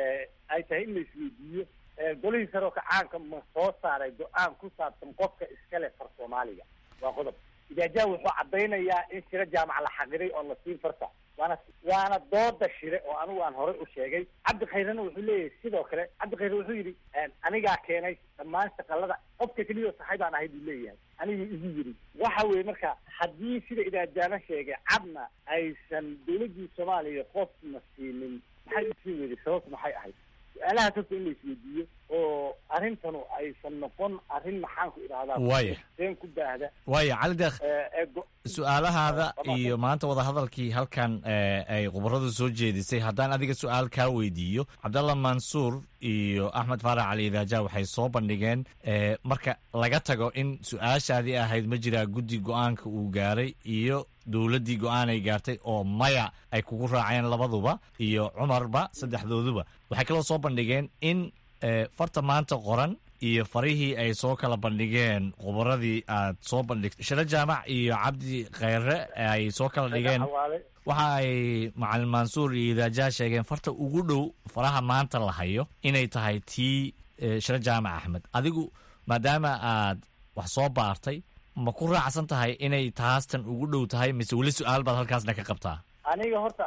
ay tahay in la isweydiiyo golihii sareeka caanka ma soo saaray go-aan ku saabsan qofka iskale far soomaaliga waa qodob idaajaha wuxuu caddaynayaa in shiro jaamac la xaqiray oo la siin farta waana waana dooda shire oo anigu aan horey u sheegay cabdi khayrena wuxuu leeyahay sidoo kale cabdi khayre wuxuu yidhi anigaa keenay dhammaan shaqalada qofka keliya saxay baan ahay buu leeyahay anigu igu yidhi waxa weeye marka haddii sida idaajaana sheegay cadna aysan dawladdii soomaaliya qofna siinin maxay usii weyday sababtu maxay ahayd su-aalahaas horta in la isweydiiyo oo arrintanu aysan noqon arrin maxaan ku idhahdaa Waaya. seen ku baahda waaya cali deeq ee go- su-aalahaada iyo maanta wadahadalkii halkan ee, ay khubaradu soo jeedisay haddaan adiga su-aal kaa weydiiyo cabdalla mansuur iyo axmed faarax cali idaaja waxay soo bandhigeen ee, marka laga tago in su-aashaadii ahayd ma jiraa guddi go-aanka uu gaaray iyo dowladdii go-aan ay gaartay oo maya ay kugu raaceen labaduba iyo cumarba saddexdooduba waxay kaloo soo bandhigeen in farta maanta qoran iyo farihii ay soo kala bandhigeen khubaradii aad soo bandhigtay shiro jaamac iyo cabdi khayre ay soo kala dhigeen waxa ay macalin mansuur iyo idaajaa sheegeen farta ugu dhow faraha maanta la hayo inay tahay tii shiro jaamac axmed adigu maadaama aad wax soo baartay ma ku raacsan tahay inay taastan ugu dhow tahay mise weli su-aal baad halkaasna ka qabtaa aniga horta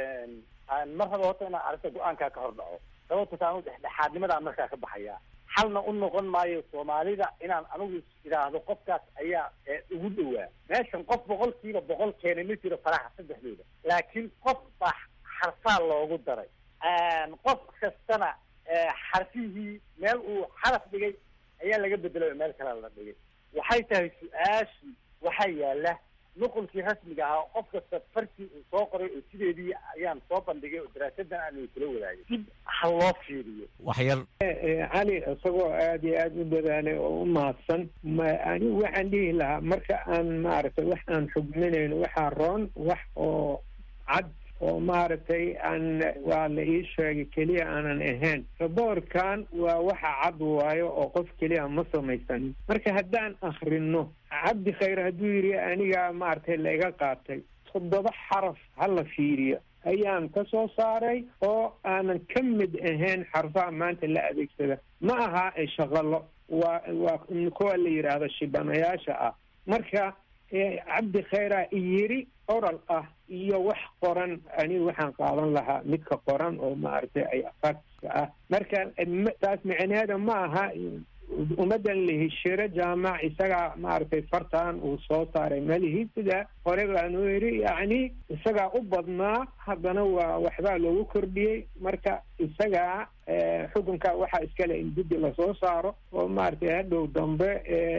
mar raba horta inaan arrinta go-aankaa ka hor dhaco sababta taanu dhexdhexaadnimadaan markaa ka baxaya xalna u noqon maayo soomaalida inaan anigu idhaahdo qofkaas ayaa ugu dhowaa meeshan qof boqolkiiba boqol keena ma jiro faraha saddexdooda laakiin qof baa xarfaa loogu daray qof kastana xarfihii meel uu xaraf dhigay ayaa laga bedelay oo meel kale la dhigay waxay tahay su-aashii waxaa yaala nuqulkii rasmiga ahaa qof kasta farkii uu soo qoray oo sideedii ayaan soo bandhigay oo daraasadan aan kula wadaagay dib ha loo fiiriyo waxyar cali isagoo aada iyo aada u dadaalay oo u mahadsan ma anigu waxaan dhihi lahaa marka aan maaragtay wax aan xugminayno waxaa roon wax oo cad oo maaragtay aan waa la ii sheegay keliya aanan ahayn raboorkan waa waxa cad waayo oo qof keliya ma samaysanin marka haddaan akrino cabdi khayr hadduu yidhi anigaa maaragtay laiga qaatay toddoba xaraf ha la fiiriyo ayaan ka soo saaray oo aanan ka mid ahayn xarfaha maanta la adeegsada ma aha shaqalo waa waa kuwa la yidhaahdo shibanayaasha ah marka cabdi khayra yiri oral ah iyo wax qoran anigu waxaan qaadan lahaa midka qoran oo maaragtay ay fakska ah marka taas micneheeda ma aha ummaddan lahishiro jaamac isagaa maaragtay fartan uu soo saaray malihi sida hore baanu yidhi yacni isagaa u badnaa haddana waa waxbaa loogu kordhiyey marka isagaa xukunka waxaa iskale in guddi lasoo saaro oo maaragtay hadhow dambe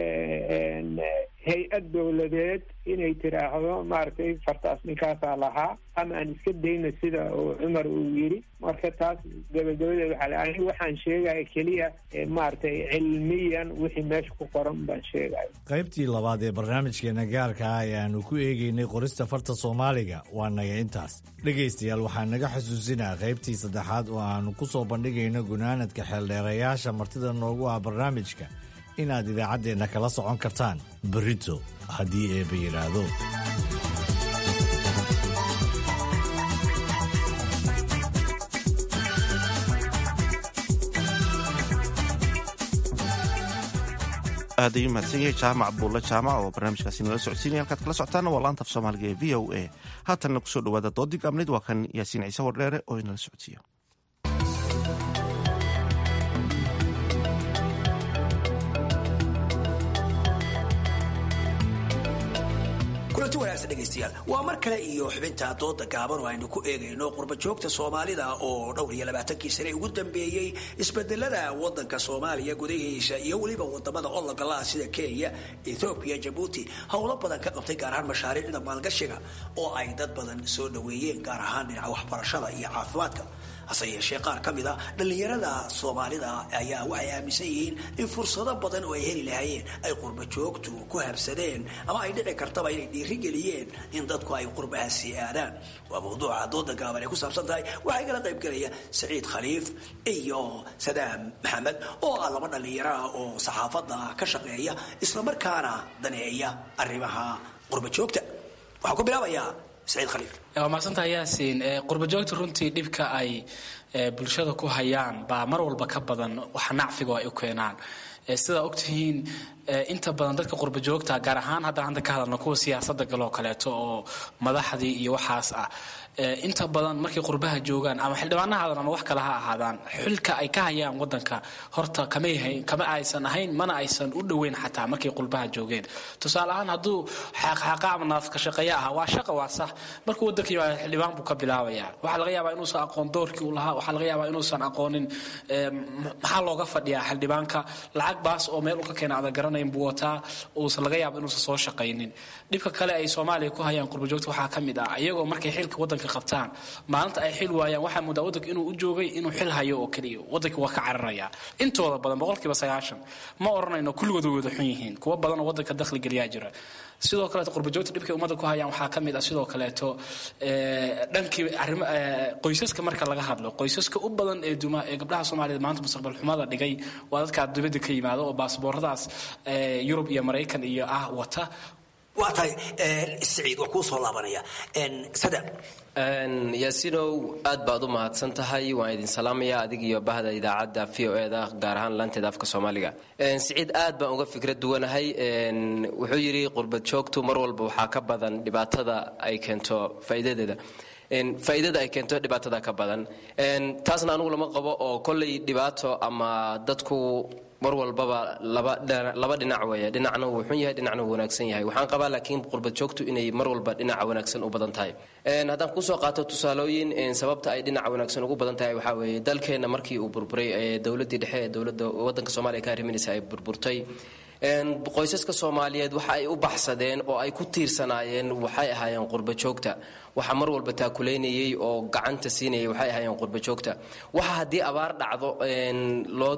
hay-ad dowladeed inay tiraahdo maaragtay fartaas ninkaasaa lahaa ama aan iska dayno sida uu cumar uu yidhi marka taas gabagabadeed waxaa anigu waxaan sheegaya keliya maaragtay cilmiyan wixii meesha ku qoran baan sheegaya qaybtii labaad ee barnaamijkeena gaarka ah ee aanu ku eegeynay qorista farta soomaaliga waa naga intaas dhegaystayaal waxaa naga xusuusinaa qaybtii saddexaad oo aanu ku soo bandhigayno gunaanadka xeeldheerayaasha martida noogu ah barnaamijka inaad idaacaddeenna kala socon kartaan berito haddii eeba yidhaahdo aad ayuu mahadsan yahay jaamac buulle jaamac oo barnaamijkaasi nala socodsiinaya halkaad kala socotaana waa laanta af soomaaliga ee v o a haatanna kusoo dhawaada doodii gaabnayd waa kan yaasiin ciise wardheere oo inala socodsiiyo kulanti wanaagsan dhegaystayaal waa mar kale iyo xubinta dooda gaaban oo aynu ku eegayno qurbajoogta soomaalida oo dhowr iyo labaatankii sane ugu dambeeyey isbedelada wadanka soomaaliya gudahiisa iyo weliba wadamada ologalaah sida kenya ethoobiya jabuuti howlo badan ka qabtay gaar ahaan mashaariicda maalgashiga oo ay dad badan soo dhaweeyeen gaar ahaan dhinaca waxbarashada iyo caafimaadka hase yeeshee qaar ka mid a dhallinyarada soomaalida ayaa waxay aaminsan yihiin in fursado badan oo ay heli lahaayeen ay qurbajoogtu ku habsadeen ama ay dhici kartaba inay dhiirigeliyeen in dadku ay qurbahaasi aadaan waa mawduuca dooda gaaban ay ku saabsan tahay waxaa igala qaybgelaya saciid khaliif iyo sadaam maxamed oo ah laba dhallinyaro ah oo saxaafadda ka shaqeeya islamarkaana daneeya arrimaha qurbajoogta waxaan ku bilaabayaa waa mahadsantaha yaasiin qurbajoogta runtii dhibka ay bulshada ku hayaan baa mar walba ka badan waxa nacfiga ay u keenaan sidaa ogtihiin inta badan dadka qurbajoogta gaar ahaan haddaan hadda ka hadalno kuwa siyaasada galoo kaleeto oo madaxdii iyo waxaas ah inta badan markay qurbaha joogaan ama xildhibaana ha ahaadaan ama wax kale ha ahaadaan xilka ay ka hayaan wadanka horta kamay kama aysan ahayn mana aysan u dhoweyn xataa markay qurbaha joogeen tusaale ahaan hadduu xaaqxaaqa ama naafka shaqeeya ahaa waa shaqa waa sax markuu wadanka yimaado xildhibaan buu ka bilaabaya waxaa laga yaabaa inuusan aqoon doorkii uu lahaa waxaa laga yaabaa inuusan aqoonin maxaa looga fadhiyaa xildhibaanka lacag baas oo meel uu ka keena adan garanayn buu wataa uusan laga yaaba inuusan soo shaqaynin dhibka kale ay soomaaliya ku hayaan qurbajoogta waxaa ka mid ah iyagoo markay xilka wadanka wadanka qabtaan maalinta ay xil waayaan waxaa moodaa wadanka inuu u joogay inuu xil hayo oo keliya wadanka waa ka cararaya intooda badan boqolkiiba sagaashan ma oranayno kulligood way wada xun yihiin kuwa badan oo wadanka dakhli geliyaa jira sidoo kaleeto qurbajoogta dhibkay ummadda ku hayaan waxaa ka mid ah sidoo kaleeto dhankii arimo qoysaska marka laga hadlo qoysaska u badan ee duma ee gabdhaha soomaaliyeed maanta mustaqbal xumada dhigay waa dadka dibadda ka yimaado oo baasbooradaas yurub iyo maraykan iyo ah wata waa tahay siciid waa kuu soo laabanaya sada yaasinow aad baad u mahadsan tahay waan idin salaamaya adig iyo bahda idaacadda v o eda gaar ahaan laanteeda afka soomaaliga siciid aad baan uga fikrad duwanahay wuxuu yidhi qurbad joogtu mar walba waxaa ka badan dhibaatada ay keento faa'iidadeeda faa'iidada ay keento dhibaatada ka badan taasna anugu lama qabo oo kolley dhibaato ama dadku mar walbaba laba dhinac weeye dhinacna wuu xun yahay dhinacna wuu wanaagsan yahay waxaan qabaa laakiin qurbad joogtu inay mar walba dhinaca wanaagsan u badan tahay haddaan kusoo qaato tusaalooyin sababta ay dhinaca wanaagsan ugu badan tahay waxaa weeye dalkeenna markii uu burburay dowladdii dhexe ee dowladda waddanka soomaaliya ka arriminaysa ay burburtay qoysaska soomaaliyeed waxa ay u baxsadeen oo ay ku tiirsanaayeen waxay ahaayeen qurba joogta waxa mar walba taakuleynayay oo gacanta siinayay waxay ahaayeen qurba joogta waxa haddii abaar dhacdo loo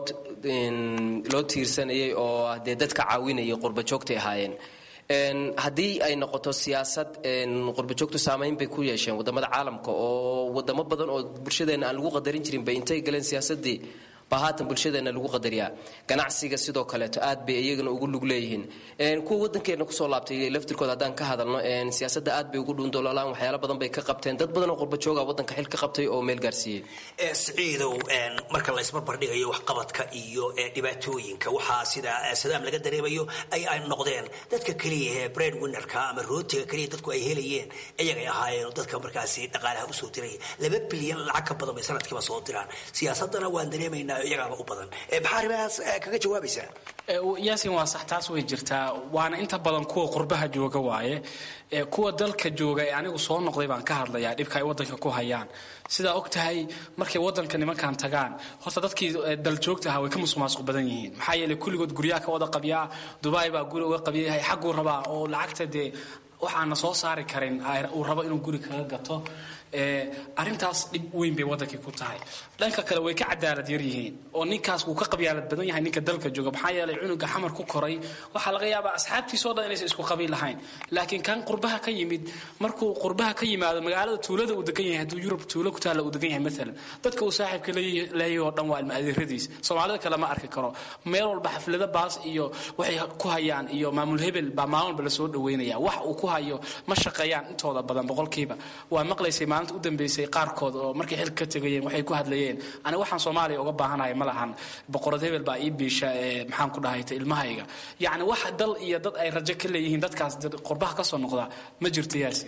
loo tiirsanayay oo dee dadka caawinayay qurba joogtay ahaayeen haddii ay noqoto siyaasad qurbajoogtu saamayn bay ku yeesheen wadamada caalamka oo wadamo badan oo bulshadeenna aan lagu qadarin jirin bay intay galeen siyaasadii baa haatan bulshadeena lagu qadariyaa ganacsiga sidoo kaleeto aad bay iyagana ugu lug leeyihiin kuwa wadankeena kusoo laabtay laftirkooda haddaan ka hadalno siyaasada aad bay ugu dhuundoolaan waxyaalo badan bay ka qabteen dad badan oo qurbajooga wadanka xil ka qabtay oo meel gaarsiiyey siciidow marka la isbarbardhigayo waxqabadka iyo dhibaatooyinka waxaa sida sadaam laga dareemayo ay ay noqdeen dadka keliya ee brain winnerka ama rootiga keliya dadku ay helayeen iyagay ahaayeen dadka markaasi dhaqaalaha usoo diraya laba bilyan lacag ka badan bay sanadkiiba soo diraan siyaasadana waan dareemaynaa iyagaaba u badan maxaa arrimahaas kaga jawaabaysaa yaasin waa sax taas way jirtaa waana inta badan kuwa qurbaha jooga waaye kuwa dalka jooga ee anigu soo noqday baan ka hadlayaa dhibka ay wadanka ku hayaan sidaa og tahay markay wadanka nimankan tagaan horta dadkii daljoogta ahaa way ka musuqmaasuq badan yihiin maxaa yeelay kulligood guryaha ka wada qabyaa dubai baa guri uga qabyayahay xagguu rabaa oo lacagta dee waxaana soo saari karin uu rabo inuu guri kaga gato arintaas dhib weyn bay wadankii ku tahay dhanka kale way ka cadaalad yar yihiin oo ninkaas wuu ka qabyaalad badan yahay ninka dalka jooga maxaa yeelay cunuga xamar ku koray waxaa laga yaabaa asxaabtiisoo dhan inaysan isku qabiil lahayn laakiin kan qurbaha ka yimid markuu qurbaha ka yimaado magaalada tuulada uu degan yahay hadduu yurub tuulo ku taalla uu degan yahay maalan dadka uu saaxiibka leeyahay oo dhan waa ilma adeeradiis soomaalida kale ma arki karo meel walba xaflada baas iyo waxay ku hayaan iyo maamul hebel baa maalin walba lasoo dhaweynaya wax uu ku hayo ma shaqeeyaan intooda badan boqolkiiba waa maqlaysay maalinta u dambeysay qaarkood oo markay xilka ka tegayeen waxay ku hadlayeen ani waxaan soomaaliya uga baahanahay ma lahan boqorad hebel baa ii biisha ee maxaan ku dhahayta ilmahayga yacni wax dal iyo dad ay rajo ka leeyihiin dadkaas qurbaha ka soo noqda ma jirto yaasi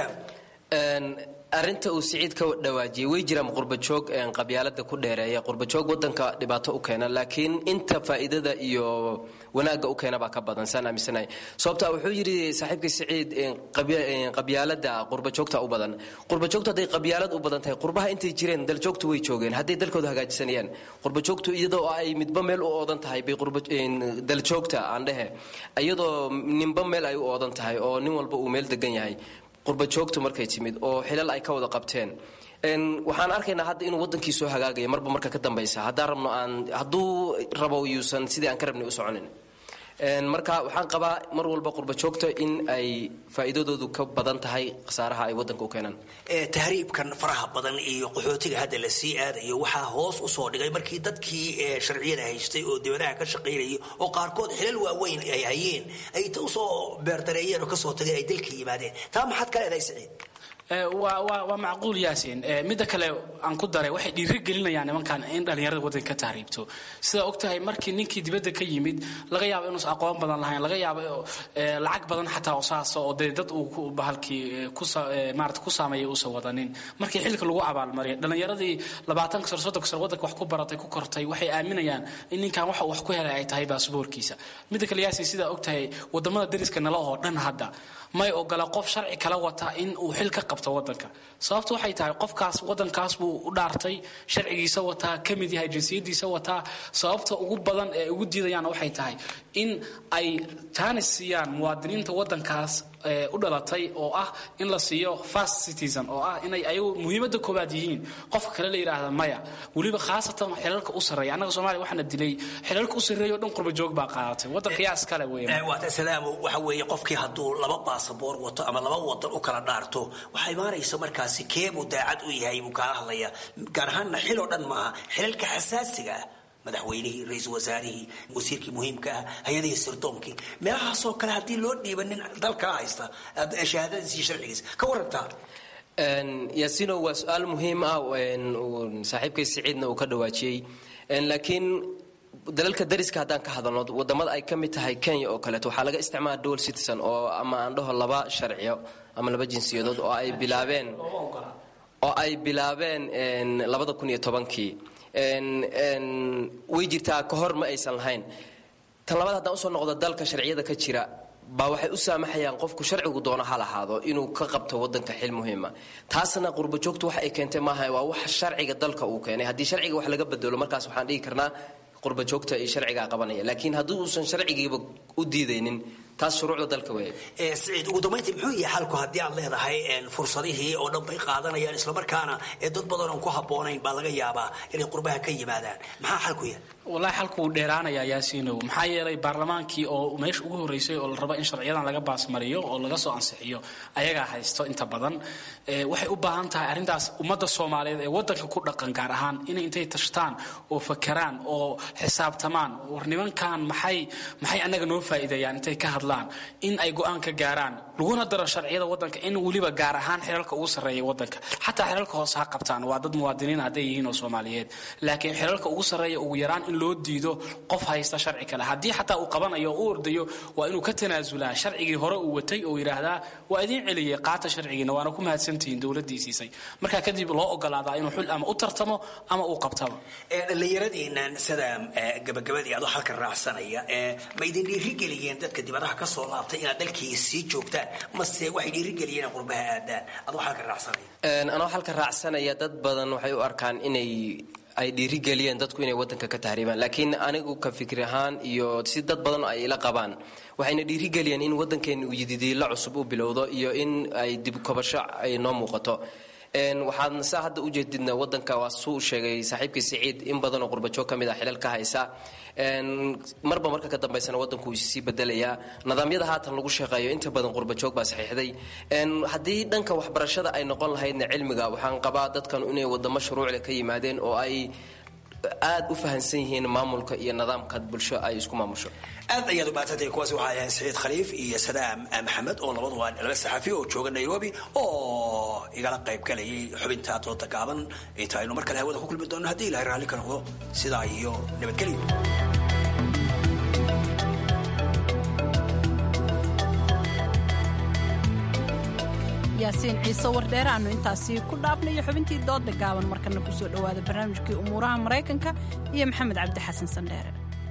arinta uu siciid ka dhawaajiyey way jiraan qurbajoog qabyaalada ku dheereeya qurbajoog wadanka dhibaato u keena laakiin inta faa'iidada iyo wanaagga u keena baa ka badan saan aaminsanahay sababta wuxuu yidhi saaxiibkii siciid qabyaalada qurbajoogta u badan qurbajoogtu hadday qabyaalad u badan tahay qurbaha intay jireen daljoogtu way joogeen hadday dalkooda hagaajisanayaan qurbajoogtu iyadoo ay midba meel u oodan tahay bay daljoogta aan dhehe iyadoo ninba meel ay u oodan tahay oo nin walba uu meel degan yahay qurbajoogtu markay timid oo xilal ay ka wada qabteen waxaan arkaynaa hadda inuu wadankii soo hagaagaya marba marka ka dambaysa haddaan rabno aan hadduu rabo yuusan sidii aan ka rabnay u soconin marka waxaan qabaa mar walba qurbajoogta in ay faa'iidadoodu ka badan tahay khasaaraha ay wadanka u keenaan tahriibkan faraha badan iyo qaxootiga hadda la sii aadayo waxaa hoos usoo dhigay markii dadkii sharciyada haystay oo dibadaha ka shaqaynayay oo qaarkood xilal waaweyn ay hayeen ay ta usoo beerdareeyeen oo kasoo tageen ay dalka yimaadeen taa maxaad ka leedahay siciid waa macquul yaasin midda kale aan ku daray waxay dhiiri gelinayaan nimankan in dhallinyarada wadanka ka tahriibto sidaa og tahay markii ninkii dibadda ka yimid laga yaabo inuusan aqoon badan lahayn laga yaabo lacag badan xataa saasa oo dee dad uu bahalkii maarata ku saameeyay uusan wadanin markii xilka lagu abaalmariyay dhallinyaradii labaatanka sano soddonka sano wadanka wax ku baratay ku kortay waxay aaminayaan in ninkan waxa wax ku helay ay tahay baasboorkiisa midda kale yaasin sidaa og tahay wadamada dariska nala oo dhan hadda may ogola qof sharci kala wata in uu xil ka qabto wadanka sababtu waxay tahay qofkaas wadankaas buu u dhaartay sharcigiisa wataa ka mid yahay jinsiyadiisa wataa sababta ugu badan ee ugu diidayaan waxay tahay in ay jaanis siiyaan muwaadiniinta wadankaas u dhalatay oo ah in la siiyo first citizen oo ah inay ayagu muhiimadda koobaad yihiin qofka kale la yidhaahda maya weliba khaasatan xilalka u sarreeya annaga soomaaliya waxaana dilay xilalka u sarreeya o dhan qurba joog baa qaadatay waddanka yaa iskale weeye waata salaamo waxa weeye qofkii hadduu laba baasaboor wato ama laba wadan u kala dhaarto waxaa imaanaysa markaasi keebuu daacad u yahay buu kaala hadlaya gaar ahaanna xil oo dhan maaha xilalka xasaasiga ah madaxweynihii ra-iisul wasaarihii wasiirkii muhiimka ah hay-adihii sirtoonkii meelahaasoo kale haddii loo dhiiba nin dalkaa haysta shahaadadiis iyo sharcigiis ka warantaa yaasino waa su-aal muhiim ah saaxiibkay siciidna uu ka dhawaajiyey laakiin dalalka dariska haddaan ka hadalno wadamada ay ka mid tahay kenya oo kaleeto waxaa laga isticmaala dual citizen oo ama aan dhaho laba sharciyo ama laba jinsiyadood oo ay bilaabeen oo ay bilaabeen labada kun iyo tobankii way jirtaa ka hor ma aysan lahayn tan labaad haddaan usoo noqdo dalka sharciyada ka jira baa waxay u saamaxayaan qofku sharcigu doono ha lahaado inuu ka qabto wadanka xil muhiima taasna qurbajoogtu wax ay keentay maaha waa wax sharciga dalka uu keenay haddii sharciga wax laga bedelo markaas waxaan dhihi karnaa qurbajoogta iyo sharcigaa qabanaya laakiin haddii uusan sharcigiiba u diidaynin taas shuruucda dalka weeye siciid ugu dambayntii muxuu yahay xalku haddii aad leedahay fursadihii oo dhan bay qaadanayaan islamarkaana ee dad badan oon ku habboonayn baa laga yaabaa inay qurbaha ka yimaadaan maxaa xalku yahay wallaahi xalku wuu dheeraanayaa yaasiinow maxaa yeelay baarlamaankii oo meesha ugu horreysay oo la rabo in sharciyadan laga baasmariyo oo laga soo ansixiyo ayagaa haysto inta badan waxay u baahan tahay arrintaas ummadda soomaaliyeed ee waddanka ku dhaqan gaar ahaan inay intay tashtaan oo fakeraan oo xisaabtamaan war nimankan maxay maxay annaga noo faa'iideeyaan intay ka hadlaan in ay go-aan ka gaaraan laguna daro sharciyada waddanka in weliba gaar ahaan xilalka ugu sarreeya waddanka xataa xilalka hoose ha qabtaan waa dad muwaadiniin hadday yihiin oo soomaaliyeed laakiin xilalka ugu sarreeya ugu yaraan in loo diido qof haysta sharci kale haddii xataa uu qabanayo oo u ordayo waa inuu ka tanaasulaa sharcigii hore uu watay oo yidhaahdaa waa idiin celiyey qaata sharcigiina waana ku mahadsantihiin dowladdii siisay markaa kadib loo ogolaadaa inuu xul ama u tartamo ama uu qabtaba dhallinyaradiinan sida gabagabadii adoo halka raacsanaya ma idin dhiirigeliyeen dadka dibadaha ka soo laabtay inaad dalkii sii joogtaan mase waxay dhiirigeliyeen qurbaha aadaan adoo halka raacsanaya anoo halka raacsanaya dad badan waxay u arkaan inay ay dhiirigeliyeen dadku inay wadanka ka tahriibaan laakiin anigu ka fikir ahaan iyo si dad badan ay ila qabaan waxayna dhiirigeliyeen in wadankeena uu yididiila cusub u bilowdo iyo in ay dib kobasho ay noo muuqato waxaadna saa hadda u jeedidna wadanka waa suu sheegay saaxiibkii siciid in badanoo qurbajoog ka mid ah xilal ka haysa marba marka ka dambaysana wadanku uu sii bedelayaa nidaamyada haatan lagu shaqeeyo inta badan qurbajoog baa saxiixday haddii dhanka waxbarashada ay noqon lahaydna cilmiga waxaan qabaa dadkan inay wadamo shuruucle ka yimaadeen oo ay aad u fahansan yihiin maamulka iyo nidaamka bulsho ay isku maamusho aad ayaad u mahadsantahay kuwaasi waxaa ahayn saciid khaliif iyo sadaam maxamed oo labadu waa laba saxafi oo jooga nairobi oo igala qayb galayay xubinta dooda gaaban inta aynu mar kale hawada ku kulmi doono haddii ilahay raalli ka noqdo sidaa iyo nabadgelyo yaasiin ciise wardheere aanu intaasi ku dhaafnayo xubintii dooda gaaban markana kusoo dhowaada barnaamijkii umuuraha maraykanka iyo maxamed cabdi xasan sandheere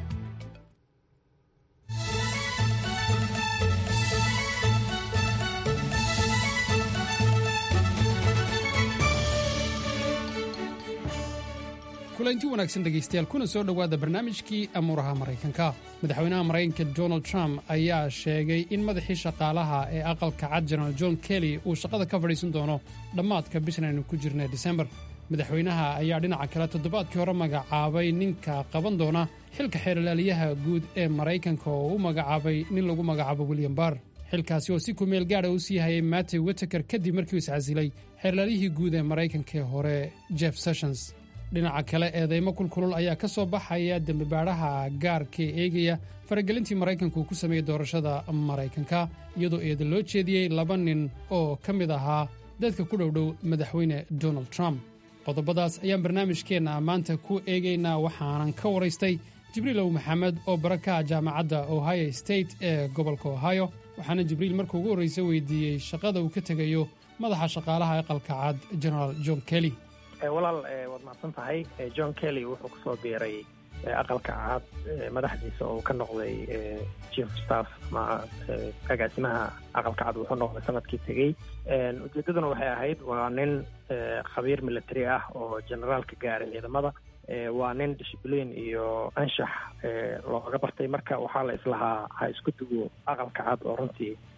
kulanti wanaagsan dhegaystayaal kuna soo dhowaada barnaamijkii amuuraha maraykanka madaxweynaha maraykanka donald trump ayaa sheegay in madaxii shaqaalaha ee aqalka cad jenaraal john kelly uu shaqada ka fadhiisan doono dhammaadka bishan aynu ku jirna disembar madaxweynaha ayaa dhinaca kale toddobaadkii hore magacaabay ninka qaban doona xilka xeerlaaliyaha guud ee maraykanka oo u magacaabay nin lagu magacaabo william barr xilkaasi oo si kumeel gaadha u sii hayay mattew witeker kadib markii uu iscasilay xeerlaaliyihii guud ee maraykanka ee hore jeff sessions dhinaca kale eedeymo kulkulul ayaa ka soo baxaya dembibaadhaha gaarka ee eegaya faragelintii maraykanku uu ku sameeyey doorashada maraykanka iyadoo eeda loo jeediyey laba nin oo ka mid ahaa dadka ku dhowdhow madaxweyne donald trump qodobadaas ayaan barnaamijkeenna maanta ku eegaynaa waxaanan ka waraystay jibriilow maxamed oo baraka jaamacadda ohio state ee gobolka ohio waxaana jibriil marka ugu horraysa weydiiyey shaqada uu ka tegayo madaxa shaqaalaha aqalka cad genaraal john kelly walaal waad mahadsan tahay john kelly wuxuu kusoo biiray aqalka cad madaxdiisa oo ka noqday chief staff ama agaasimaha aqalka cad wuxuu noqday sanadkii tegey ujeedaduna waxay ahayd waa nin khabiir military ah oo generaalka gaaray ciidamada waa nin discibliin iyo anshax looga bartay marka waxaa la islahaa ha isku dugo aqalka cad oo runtii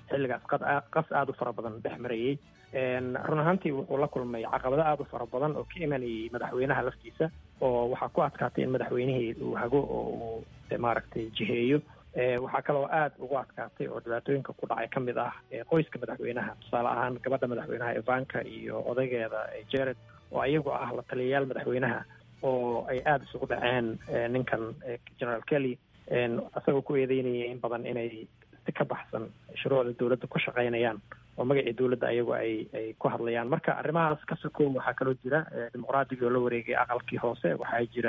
xilligaas qas aada u fara badan dhex marayey run ahaantii wuxuu la kulmay caqabado aada u fara badan oo ka imanayay madaxweynaha laftiisa oo waxaa ku adkaatay in madaxweynihii uu hago oo uu maaragtay jiheeyo waxaa kaloo aada ugu adkaatay oo dhibaatooyinka ku dhacay ka mid ah qoyska madaxweynaha tusaale ahaan gabadha madaxweynaha evanka iyo odaygeeda jared oo ayagu ah la taliyayaal madaxweynaha oo ay aada isugu dhaceen ninkan general kelly isagoo ku eedeynaya in badan inay si ka baxsan shuruucda dowladda ku shaqaynayaan oo magacii dowladda ayagu ay ay ku hadlayaan marka arrimahaas ka sokow waxaa kaloo jira dimuqraadiga oo la wareegay aqalkii hoose waxaa jira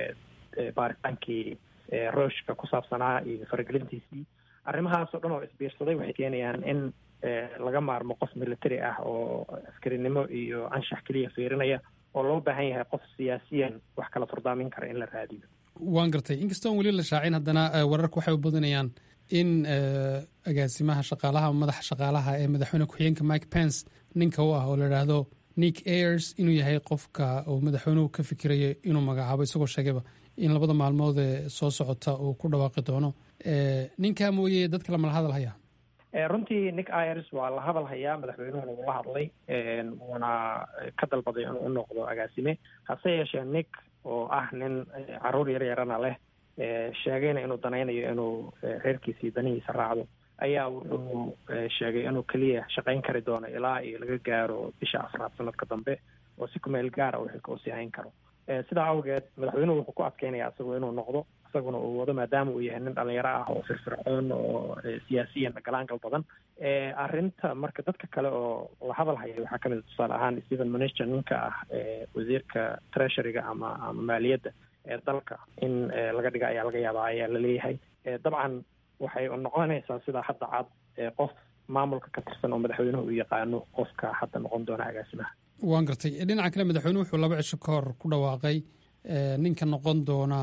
baaritaankii rooshka ku saabsanaa iyo faragelintiisii arrimahaasoo dhan oo isbiirsaday waxay keenayaan in laga maarmo qof military ah oo askarinimo iyo anshax keliya fiirinaya oo loo baahan yahay qof siyaasiyan wax kala furdaamin kara in la raadiyo waan gartay inkastoon weli la shaacin haddana wararku waxay u badinayaan in agaasimaha shaqaalaha madaxa shaqaalaha ee madaxweyne ku-xigeenka mike pence ninka u ah oo la idhaahdo nick ayers inuu yahay qofka uu madaxweynuhu ka fikirayo inuu magacaabo isagoo sheegayba in labada maalmood ee soo socota uu ku dhawaaqi doono ninkaa mooye dad kale mala hadal haya runtii nick ayers waa la hadal hayaa madaxweynuhuna wuu la hadlay wuuna ka dalbaday inuu u noqdo agaasime hase yeeshee nick oo ah nin caruur yar yarana leh sheegayna inuu danaynayo inuu reerkiisii danihiisa raacdo ayaa wuxuu sheegay inuu keliya shaqayn kari doono ilaa iyo laga gaaro bisha afraad sanadka dambe oo si kumeel gaara uu xilka usii hayn karo sidaa awgeed madaxweynuhu wuxuu ku adkeynaya isagu inuu noqdo isaguna uu wado maadaama uu yahay nin dhalinyaro ah oo firfircoon oo siyaasiyan galaangal badan arrinta marka dadka kale oo la hadal haya waxaa kamid a tusaale ahaan stephen mnuchin ninka ah wasiirka treasuryga ama ama maaliyadda ee dalka in laga dhiga ayaa laga yaabaa ayaa laleeyahay dabcan waxay noqonaysaa sidaa hadda cad qof maamulka ka tirsan oo madaxweynuhu uu yaqaano qofka hadda noqon doona agaasimaha waan gartay dhinaca kale madaxweynuhu wuxuu laba cisho ka hor ku dhawaaqay ninka noqon doona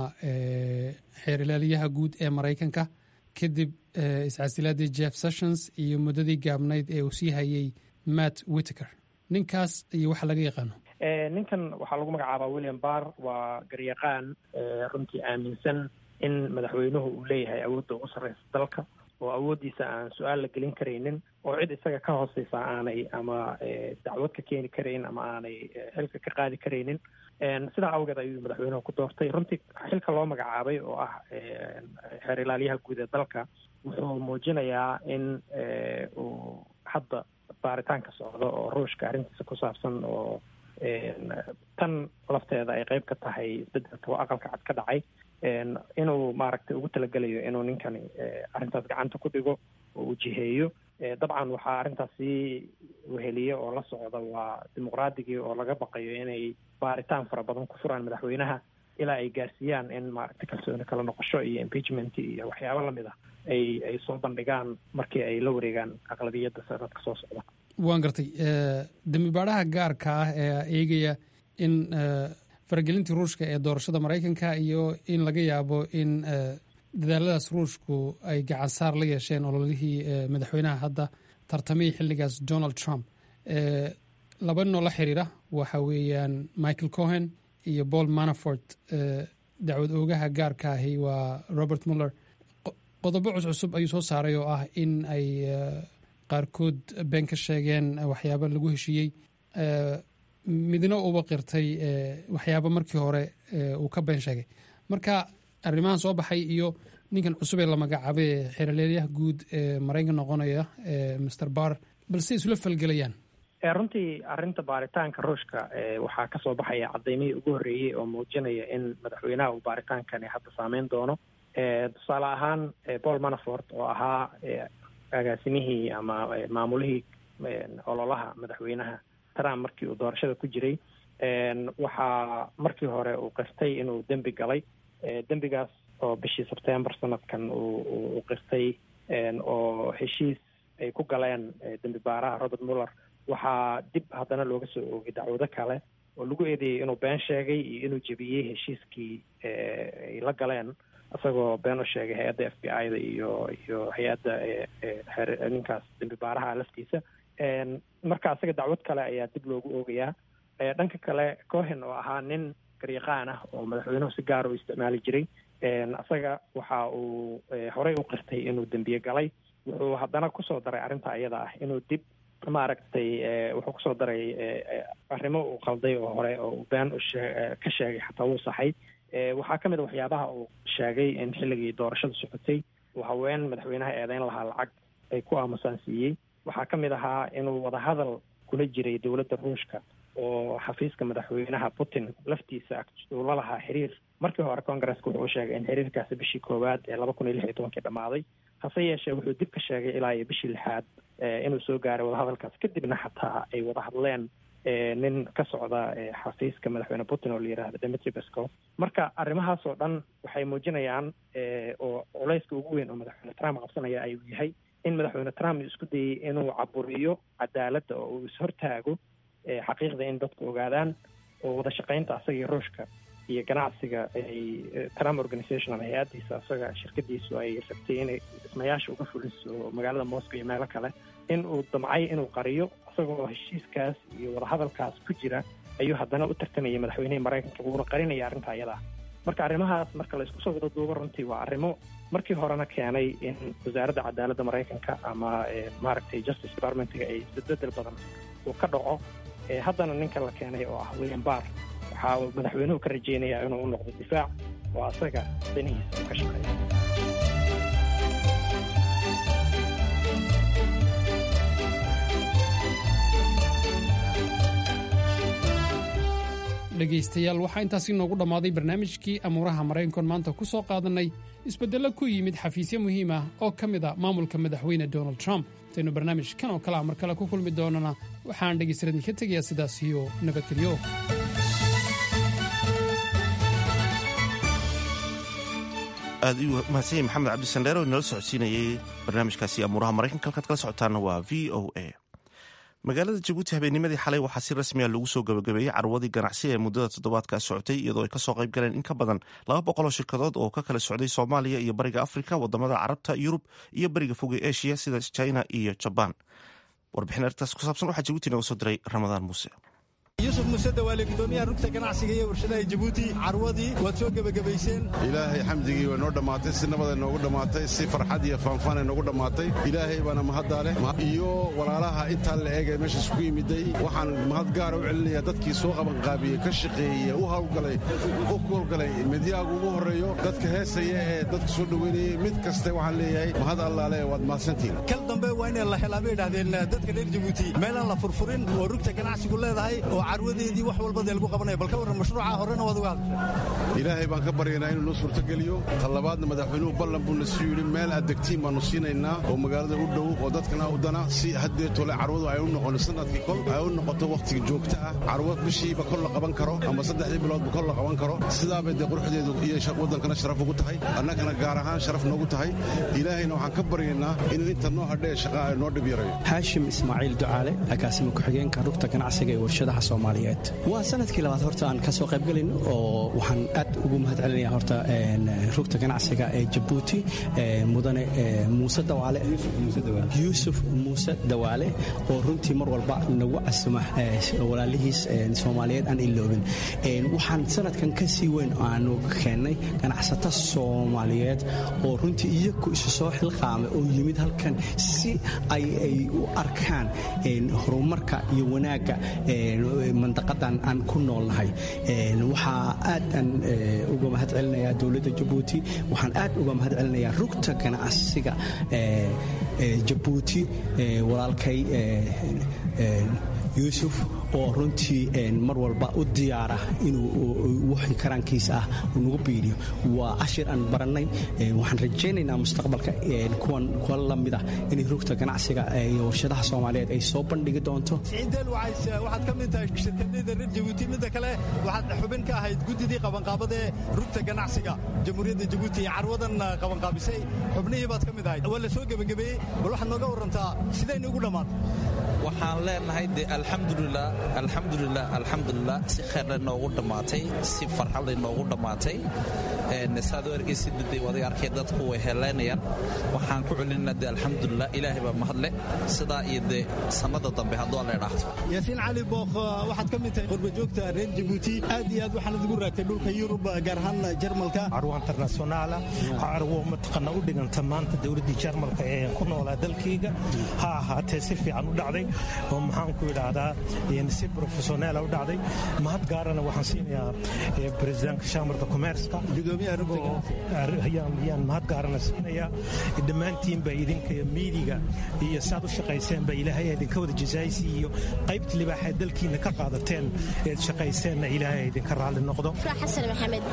xeer ilaaliyaha guud ee maraykanka kadib iscasilaadii jeff sessions iyo muddadii gaabnayd ee uu sii hayay matt whitaker ninkaas iyo waxa laga yaqaano ninkan waxaa lagu magacaabaa william barr waa garyaqaan runtii aaminsan in madaxweynuhu uu leeyahay awoodda ugu sarreysa dalka oo awooddiisa aan su-aal la gelin karaynin oo cid isaga ka hooseysa aanay ama dacwad ka keeni karayn ama aanay xilka ka qaadi karaynin sidaa awgeed ayuu madaxweynuhu ku doortay runtii xilka loo magacaabay oo ah xeer ilaaliyaha guud ee dalka wuxuu muujinayaa in uu hadda baaritaanka socdo oo ruushka arrintiisa ku saabsan oo tan lafteeda ay qeyb ka tahay isbedelka aqalka cad ka dhacay inuu maaragtay ugu talagelayo inuu ninkani arrintaas gacanta ku dhigo oo uu jiheeyo dabcan waxaa arrintaas sii weheliye oo la socda waa dimuqraadigii oo laga baqayo inay baaritaan fara badan ku furaan madaxweynaha ilaa ay gaarsiiyaan in maaragtay kalsooni kala noqosho iyo impeachment iyo waxyaabo lamid ah ay ay soo bandhigaan markii ay la wareegaan aqlabiyadda sanadka soo socda waan gartay dembi baadhaha gaarka ah ee eegaya in faragelintii ruushka ee doorashada maraykanka iyo in laga yaabo in dadaaladaas ruushku ay gacan saar la yeesheen ololihii madaxweynaha hadda tartamihii xilligaas donald trump laba ninoo la xiriira waxa weeyaan michael cohen iyo paul manafort dacwad oogaha gaarka ahi waa robert muller qodobo cuscusub ayuu soo saaray oo ah in ay qaarkood been ka sheegeen waxyaabo lagu heshiiyey midna uba qirtay waxyaabo markii hore uu ka been sheegay marka arrimahan soo baxay iyo ninkan cusub ee la magacaabay ee xeerleelyaha guud ee maraykan noqonaya master bar balse isula falgelayaan runtii arrinta baaritaanka ruushka waxaa kasoo baxaya cadaymihii ugu horreeyey oo muujinaya in madaxweynaha uu baaritaankani hadda saameyn doono tusaale ahaan paul manafort oo ahaa agaasimihii ama maamulihii ololaha madaxweynaha trump markii uu doorashada ku jiray waxaa markii hore uu qirtay inuu dembi galay dembigaas oo bishii sebtembar sanadkan uu qirtay oo heshiis ay ku galeen dembi baaraha robert muller waxaa dib haddana looga soo oogay dacwado kale oo lagu eedeeyey inuu been sheegay iyo inuu jebiyey heshiiskii ay la galeen isagoo been u sheegay hay-adda f b i da iyo iyo hay-adda ninkaas dembi baaraha laftiisa marka isaga dacwad kale ayaa dib loogu oogayaa dhanka kale cohen oo ahaa nin garyaqaan ah oo madaxweynuhu si gaar u isticmaali jiray isaga waxa uu horey u qirtay inuu dembiye galay wuxuu haddana kusoo daray arrinta iyada ah inuu dib maaragtay wuxuu kusoo daray arrimo uu qalday oo hore oo uu been ka sheegay xataa wuu saxay waxaa ka mid a waxyaabaha uu sheegay in xilligii doorashada socotay uu haween madaxweynaha eedeyn lahaa lacag ay ku aamusaan siiyey waxaa ka mid ahaa inuu wadahadal kula jiray dowladda ruushka oo xafiiska madaxweynaha putin laftiisa uu la lahaa xiriir markii hore congaresska wuxuu sheegay in xiriirkaasi bishii koowaad ee laba kun iyo lix iyo tobankii dhammaaday hase yeeshee wuxuu dib ka sheegay ilaa iyo bishii lixaad inuu soo gaaray wadahadalkaas kadibna xataa ay wada hadleen nin ka socda xafiiska madaxweyne putin oo la yidhaahdo demetri pesco marka arrimahaas oo dhan waxay muujinayaan oo culayska ugu weyn oo madaxweyne trump qabsanaya ayuu yahay in madaxweyne trump isku dayey inuu caburiyo cadaaladda oo uu ishortaago xaqiiqda in dadku ogaadaan oo wada shaqaynta asagii ruushka iyo ganacsiga ay trump organization ama hay-addiisa asaga shirkadiisu ay rabtay inay dhismayaasha uga fuliso magaalada moscow iyo meelo kale in uu damcay inuu qariyo isagoo heshiiskaas iyo wadahadalkaas ku jira ayuu haddana u tartamayay madaxweynihii maraykanka wuuna qarinaya arrinta ayada marka arrimahaas marka la isku soo wada duubo runtii waa arrimo markii horena keenay in wasaaradda cadaaladda maraykanka ama maaragtay justice departmentga ay isbedbedel badan uu ka dhaco haddana ninka la keenay oo ah william barr waxaa uu madaxweynuhu ka rajeynayaa inuu u noqdo difaac oo asaga danihiisa uu ka shaqeeyo dhegaystayaal waxaa intaasi noogu dhammaaday barnaamijkii amuuraha maraykankoon maanta ku soo qaadannay isbeddello ku yimid xafiisyo muhiim ah oo ka mid a maamulka madaxweyne donald trump intaynu barnaamijkan oo kale a mar kale ku kulmi doonana waxaan dhegaystayaal idinka tegayaa sidaas iyo nabadgelyo aad u mahadsanyay maxamed cabdisandheer oo inala socodsiinayay barnaamijkaasi amuuraha maraykanka halkaad kala socotaana waa v o a magaalada jabuuti habeennimadii xalay waxaa si rasmiya lagu soo gabagabeeyey carwadii ganacsi ee muddada toddobaadkaa socotay iyadoo ay kasoo qayb galeen in ka badan laba boqol oo shirkadood oo ka kala socday soomaaliya iyo bariga afrika wadamada carabta yurub iyo bariga foge eshiya sida china iyo jabaan warbixin arrintaas ku saabsan waxaa jabuuti nooga soo diray ramadaan muuse yuusuf muuse dawaale gudoomiyaha rugta ganacsiga iyo warshadaha jabuuti carwadii waad soo gebagabayseen ilaahay xamdigii way noo dhammaatay si nabaday noogu dhammaatay si farxad iyo faanfaanay noogu dhammaatay ilaahay baana mahaddaa leh iyo walaalaha intaa la eegay meeshaas ku yimiday waxaan mahad gaara u celinayaa dadkii soo qabanqaabiyey ka shaqeeyey u hawlgalay u howlgalay midyaagu ugu horreeyo dadka heesaya ee dadka soo dhoweynayey mid kaste waxaan leeyahay mahad allaale waad mahadsantihin kal dambe waa inay la helaa bay idhahdeen dadka reer jabuuti meelaan la furfurin oo rugta ganacsigu leedahay oo carwadeedii wax walba dee lagu qabanaya bal ka warran mashruuca horena waad uga hadashay ilaahay baan ka baryaynaa inuu noo suurtogeliyo talabaadna madaxweynuhu ballan buu na sii yidhi meel adegtiin baannu siinaynaa oo magaalada u dhow oo dadkana u dana si haddee tole carwadu ay u noqon sanadkii kol ay u noqoto wakhtiga joogta ah carwo bishiiba kol la qaban karo ama saddexdii biloodba kol la qaban karo sidaabay dee quruxdeedu iyo waddankana sharaf ugu tahay annagana gaar ahaan sharaf noogu tahay ilaahayna waxaan ka baryaynaa inuu inta noo hadhee shaqa ay noo dhib yarayo xaashim ismaaciil ducaale agaasima ku-xigeenka rugta ganacsiga ee warshadaha soomaaliyeed waa sanadkii labaad horta aan ka soo qaybgelin oo waxaan aad ugu mahad celinaya horta rugta ganacsiga ee jabuuti mudane muuse dawaale yuusuf muuse dawaale oo runtii mar walba nagu casuma walaalihiis soomaaliyeed aan iloobin waxaan sanadkan ka sii weyn aanu keennay ganacsato soomaaliyeed oo runtii iyaku isu soo xilqaamay oo yimid halkan si ay u arkaan horumarka iyo wanaagga mandaqadan aan ku noolnahay waxaa aad aan uga mahad celinayaa dowladda jabuuti waxaan aad uga mahad celinayaa rugta ganacsiga jabuuti walaalkay yuusuf oo runtii mar walba u diyaara inuu wixii karaankiisa ah nagu biiriyo waa cashir aan barannay waxaan rajaynaynaa mustaqbalka kuwan kuwa la mid ah inay rugta ganacsiga iyo warshadaha soomaaliyeed ay soo bandhigi doonto ciideel waxaad ka mid tahay shirkadayda reer jabuuti midda kale waxaad xubin ka ahayd guddidii qabanqaabadee rugta ganacsiga jamhuuriyadda jabuuti ee carwadan qabanqaabisay xubnihii baad ka mid ahayd waa la soo gebagabeeyey bal waxaad nooga warrantaa sidayna ugu dhammaatay waxaan leenahay de alxamdulilah alxamdulilah alxamdulilah si kheerle noogu dhammaatay si farxadle noogu dhammaatay saad u ergeysid de waday arkay dadku way heleynayaan waxaan ku celinaa de alxamdulilah ilaahay baa mahadle sidaa iyo de sannada dambe hadduu alla idhaahdo yaasiin cali bookh waxaad ka mid tahay qurbajoogta reer jabuuti aad iyo aad waxaanad ugu raagtay dhulka yurub gaar ahaan jarmalka carwo internationaala carwo mataqana u dhiganta maanta dowladdii jarmalka ee ku noolaa dalkayga ha ahaatee si fiican u dhacday oo maxaan ku idhaahdaa si professioneela u dhacday mahad gaarana waxaan siinayaa presidentka shamarka commerska yaan mahad gaarana siinayaa dhammaantiinba idinka miidiga iyo saad u shaqayseenba ilaahay idinka wada jazaaysi iyo qaybta libaaxeed dalkiina ka qaadateen eed shaqayseenna ilaahay idinka raalli noqdo xasan maxamed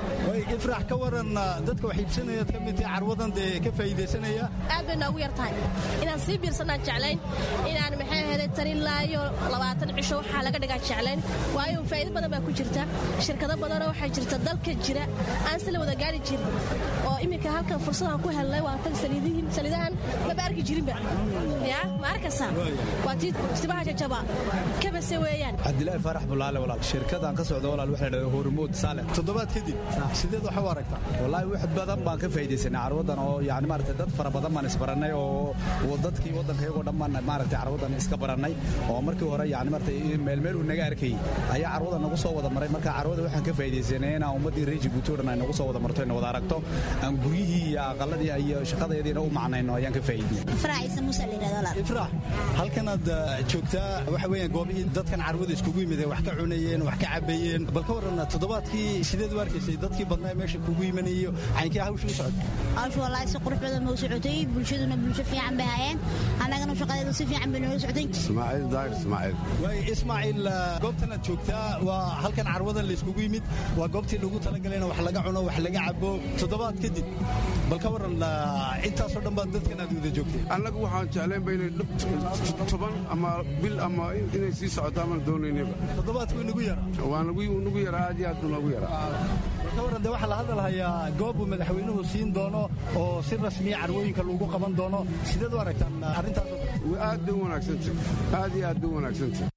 ifraax ka waran dadka wax iibsanayaad ka mid tahay carwadan dee ka faa'iidaysanaya aad bay noogu yar tahay inaan sii biirsanaan jeclayn inaan maxay ahayd tarilaayo labaatan cisho waxaa laga dhigaa jeclayn waayo faa'iido badan baa ku jirta shirkado badanoo waxaa jirta dalka jira aan si la wada gaari jirin oo iminka halkan fursadaan ku helnay waa tan saliidahan maba arki jirinba ya ma arkaysaa waa tii sibaha jajaba kabase weeyaan cabdilaahi faarax bulaale walaal shirkadaan ka socda walaal waxay dhahday hormuud saale toddobaad kadib sideed waxa u aragtaa wallaahi wax badan baan ka faa'iidaysanay carwadan oo yani maaragtay dad fara badan baan isbarannay oo dadkii waddanka iyagoo dhan baan maaragtay carwadan iska barannay oo markii hore yani maaragtay meelmeel uu naga arkayay ayaa carwada nagu soo wada maray marka carwada waxaan ka faa'iidaysanay inaan ummaddii reer jabuuti oo dhan ay nagu soo wada marto ina wada aragto aan guryihii iyo aqaladii iyo shaqadeediina u macnayno ayaan ka faa'iidnay ifraax ciise muuse la yidhahdo walaal ifraax halkanaad joogtaa waxa weeyaan goobihii dadkan carwada iskugu yimid wax ka cunayeen wax ka cabayeen bal ka waran toddobaadkii sideed u arkaysay dadkii badnaa meesha kugu yimanayo caynkii hawsha u socotay hawsha wallaahi si qurux badan ma u socotay bulshaduna bulsho fiican bay hayeen annagana shaqadeedu si fiican bay noola socotay ismaaciil daahir ismaaciil waay ismaaciil goobtanaad joogtaa waa halkan carwadan la iskugu yimid waa goobtii lagu talagalay in wax laga cuno wax laga cabo toddobaad kadib bal ka waran intaasoo dhan baad dadkan aad wada joogtay annagu waxaan jeclaynba inay toban ama bil ama inay sii socoto amaan doonaynaba toddobaadku inagu yara waa nagu yaraa aad iyo aad buu nagu yaraa bal ka waran de waxaa la hadalhayaa goob uu madaxweynuhu siin doono oo si rasmiya carwooyinka lagu qaban doono sideed u aragtaan arrintaas aad bay u wanaagsantay aad iyo aad bay u wanaagsantay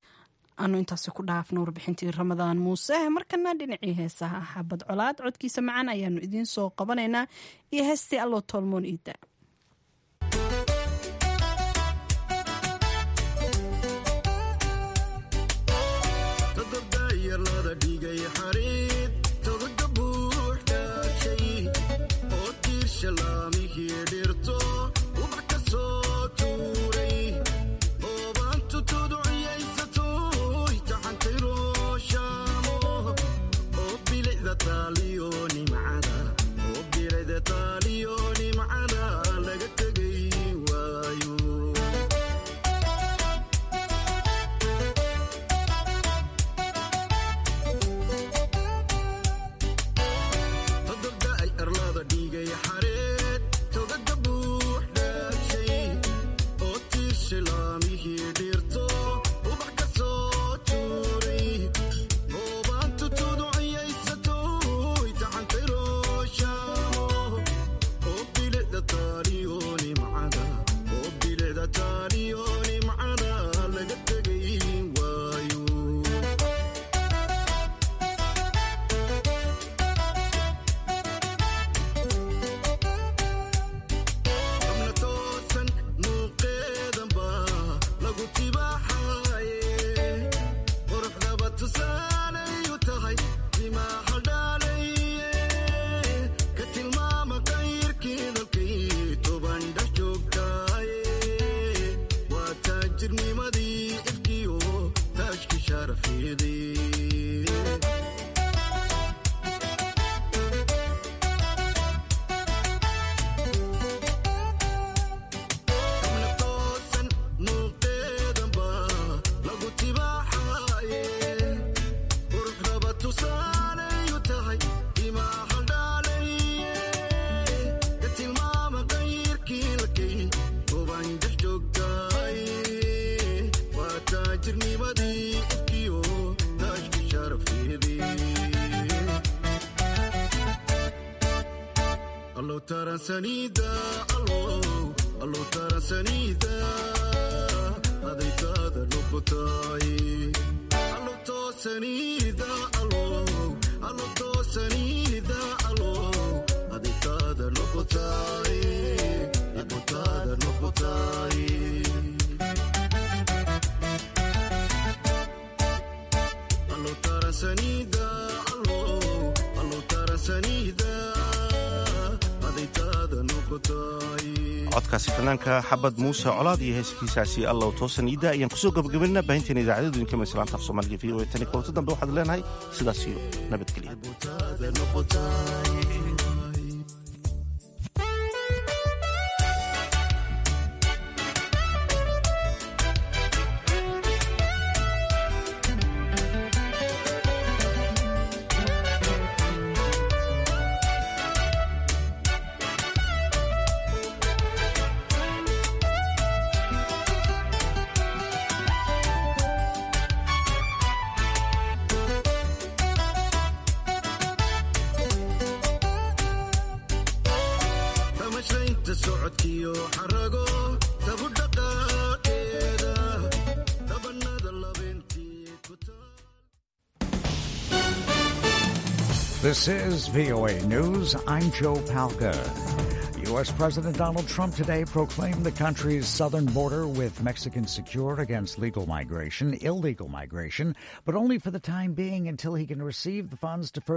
anu intaasi ku dhaafna warbixintii ramadaan muuse markana dhinacii heesaha xabad colaad codkiisa macaan ayaanu idiin soo qabanaynaa iyo heestii allo tolmoon iida taransanida allo taransanida adaytaada codkaasi fanaanka xabad muuse colaad iyo heeskiisaasi allow toosan iida ayaan kusoo gabagabaynaa baahinteena idaacadadu idinka maislaanta af soomaaliga v o e tani kulanta dambe waxaad leenahay sidaas iyo nabadgelya This is VOA News. I'm Joe Palca. U.S. President Donald Trump today proclaimed the country's southern border with Mexican secured against legal migration, illegal migration, but only for the time being until he can receive the funds to further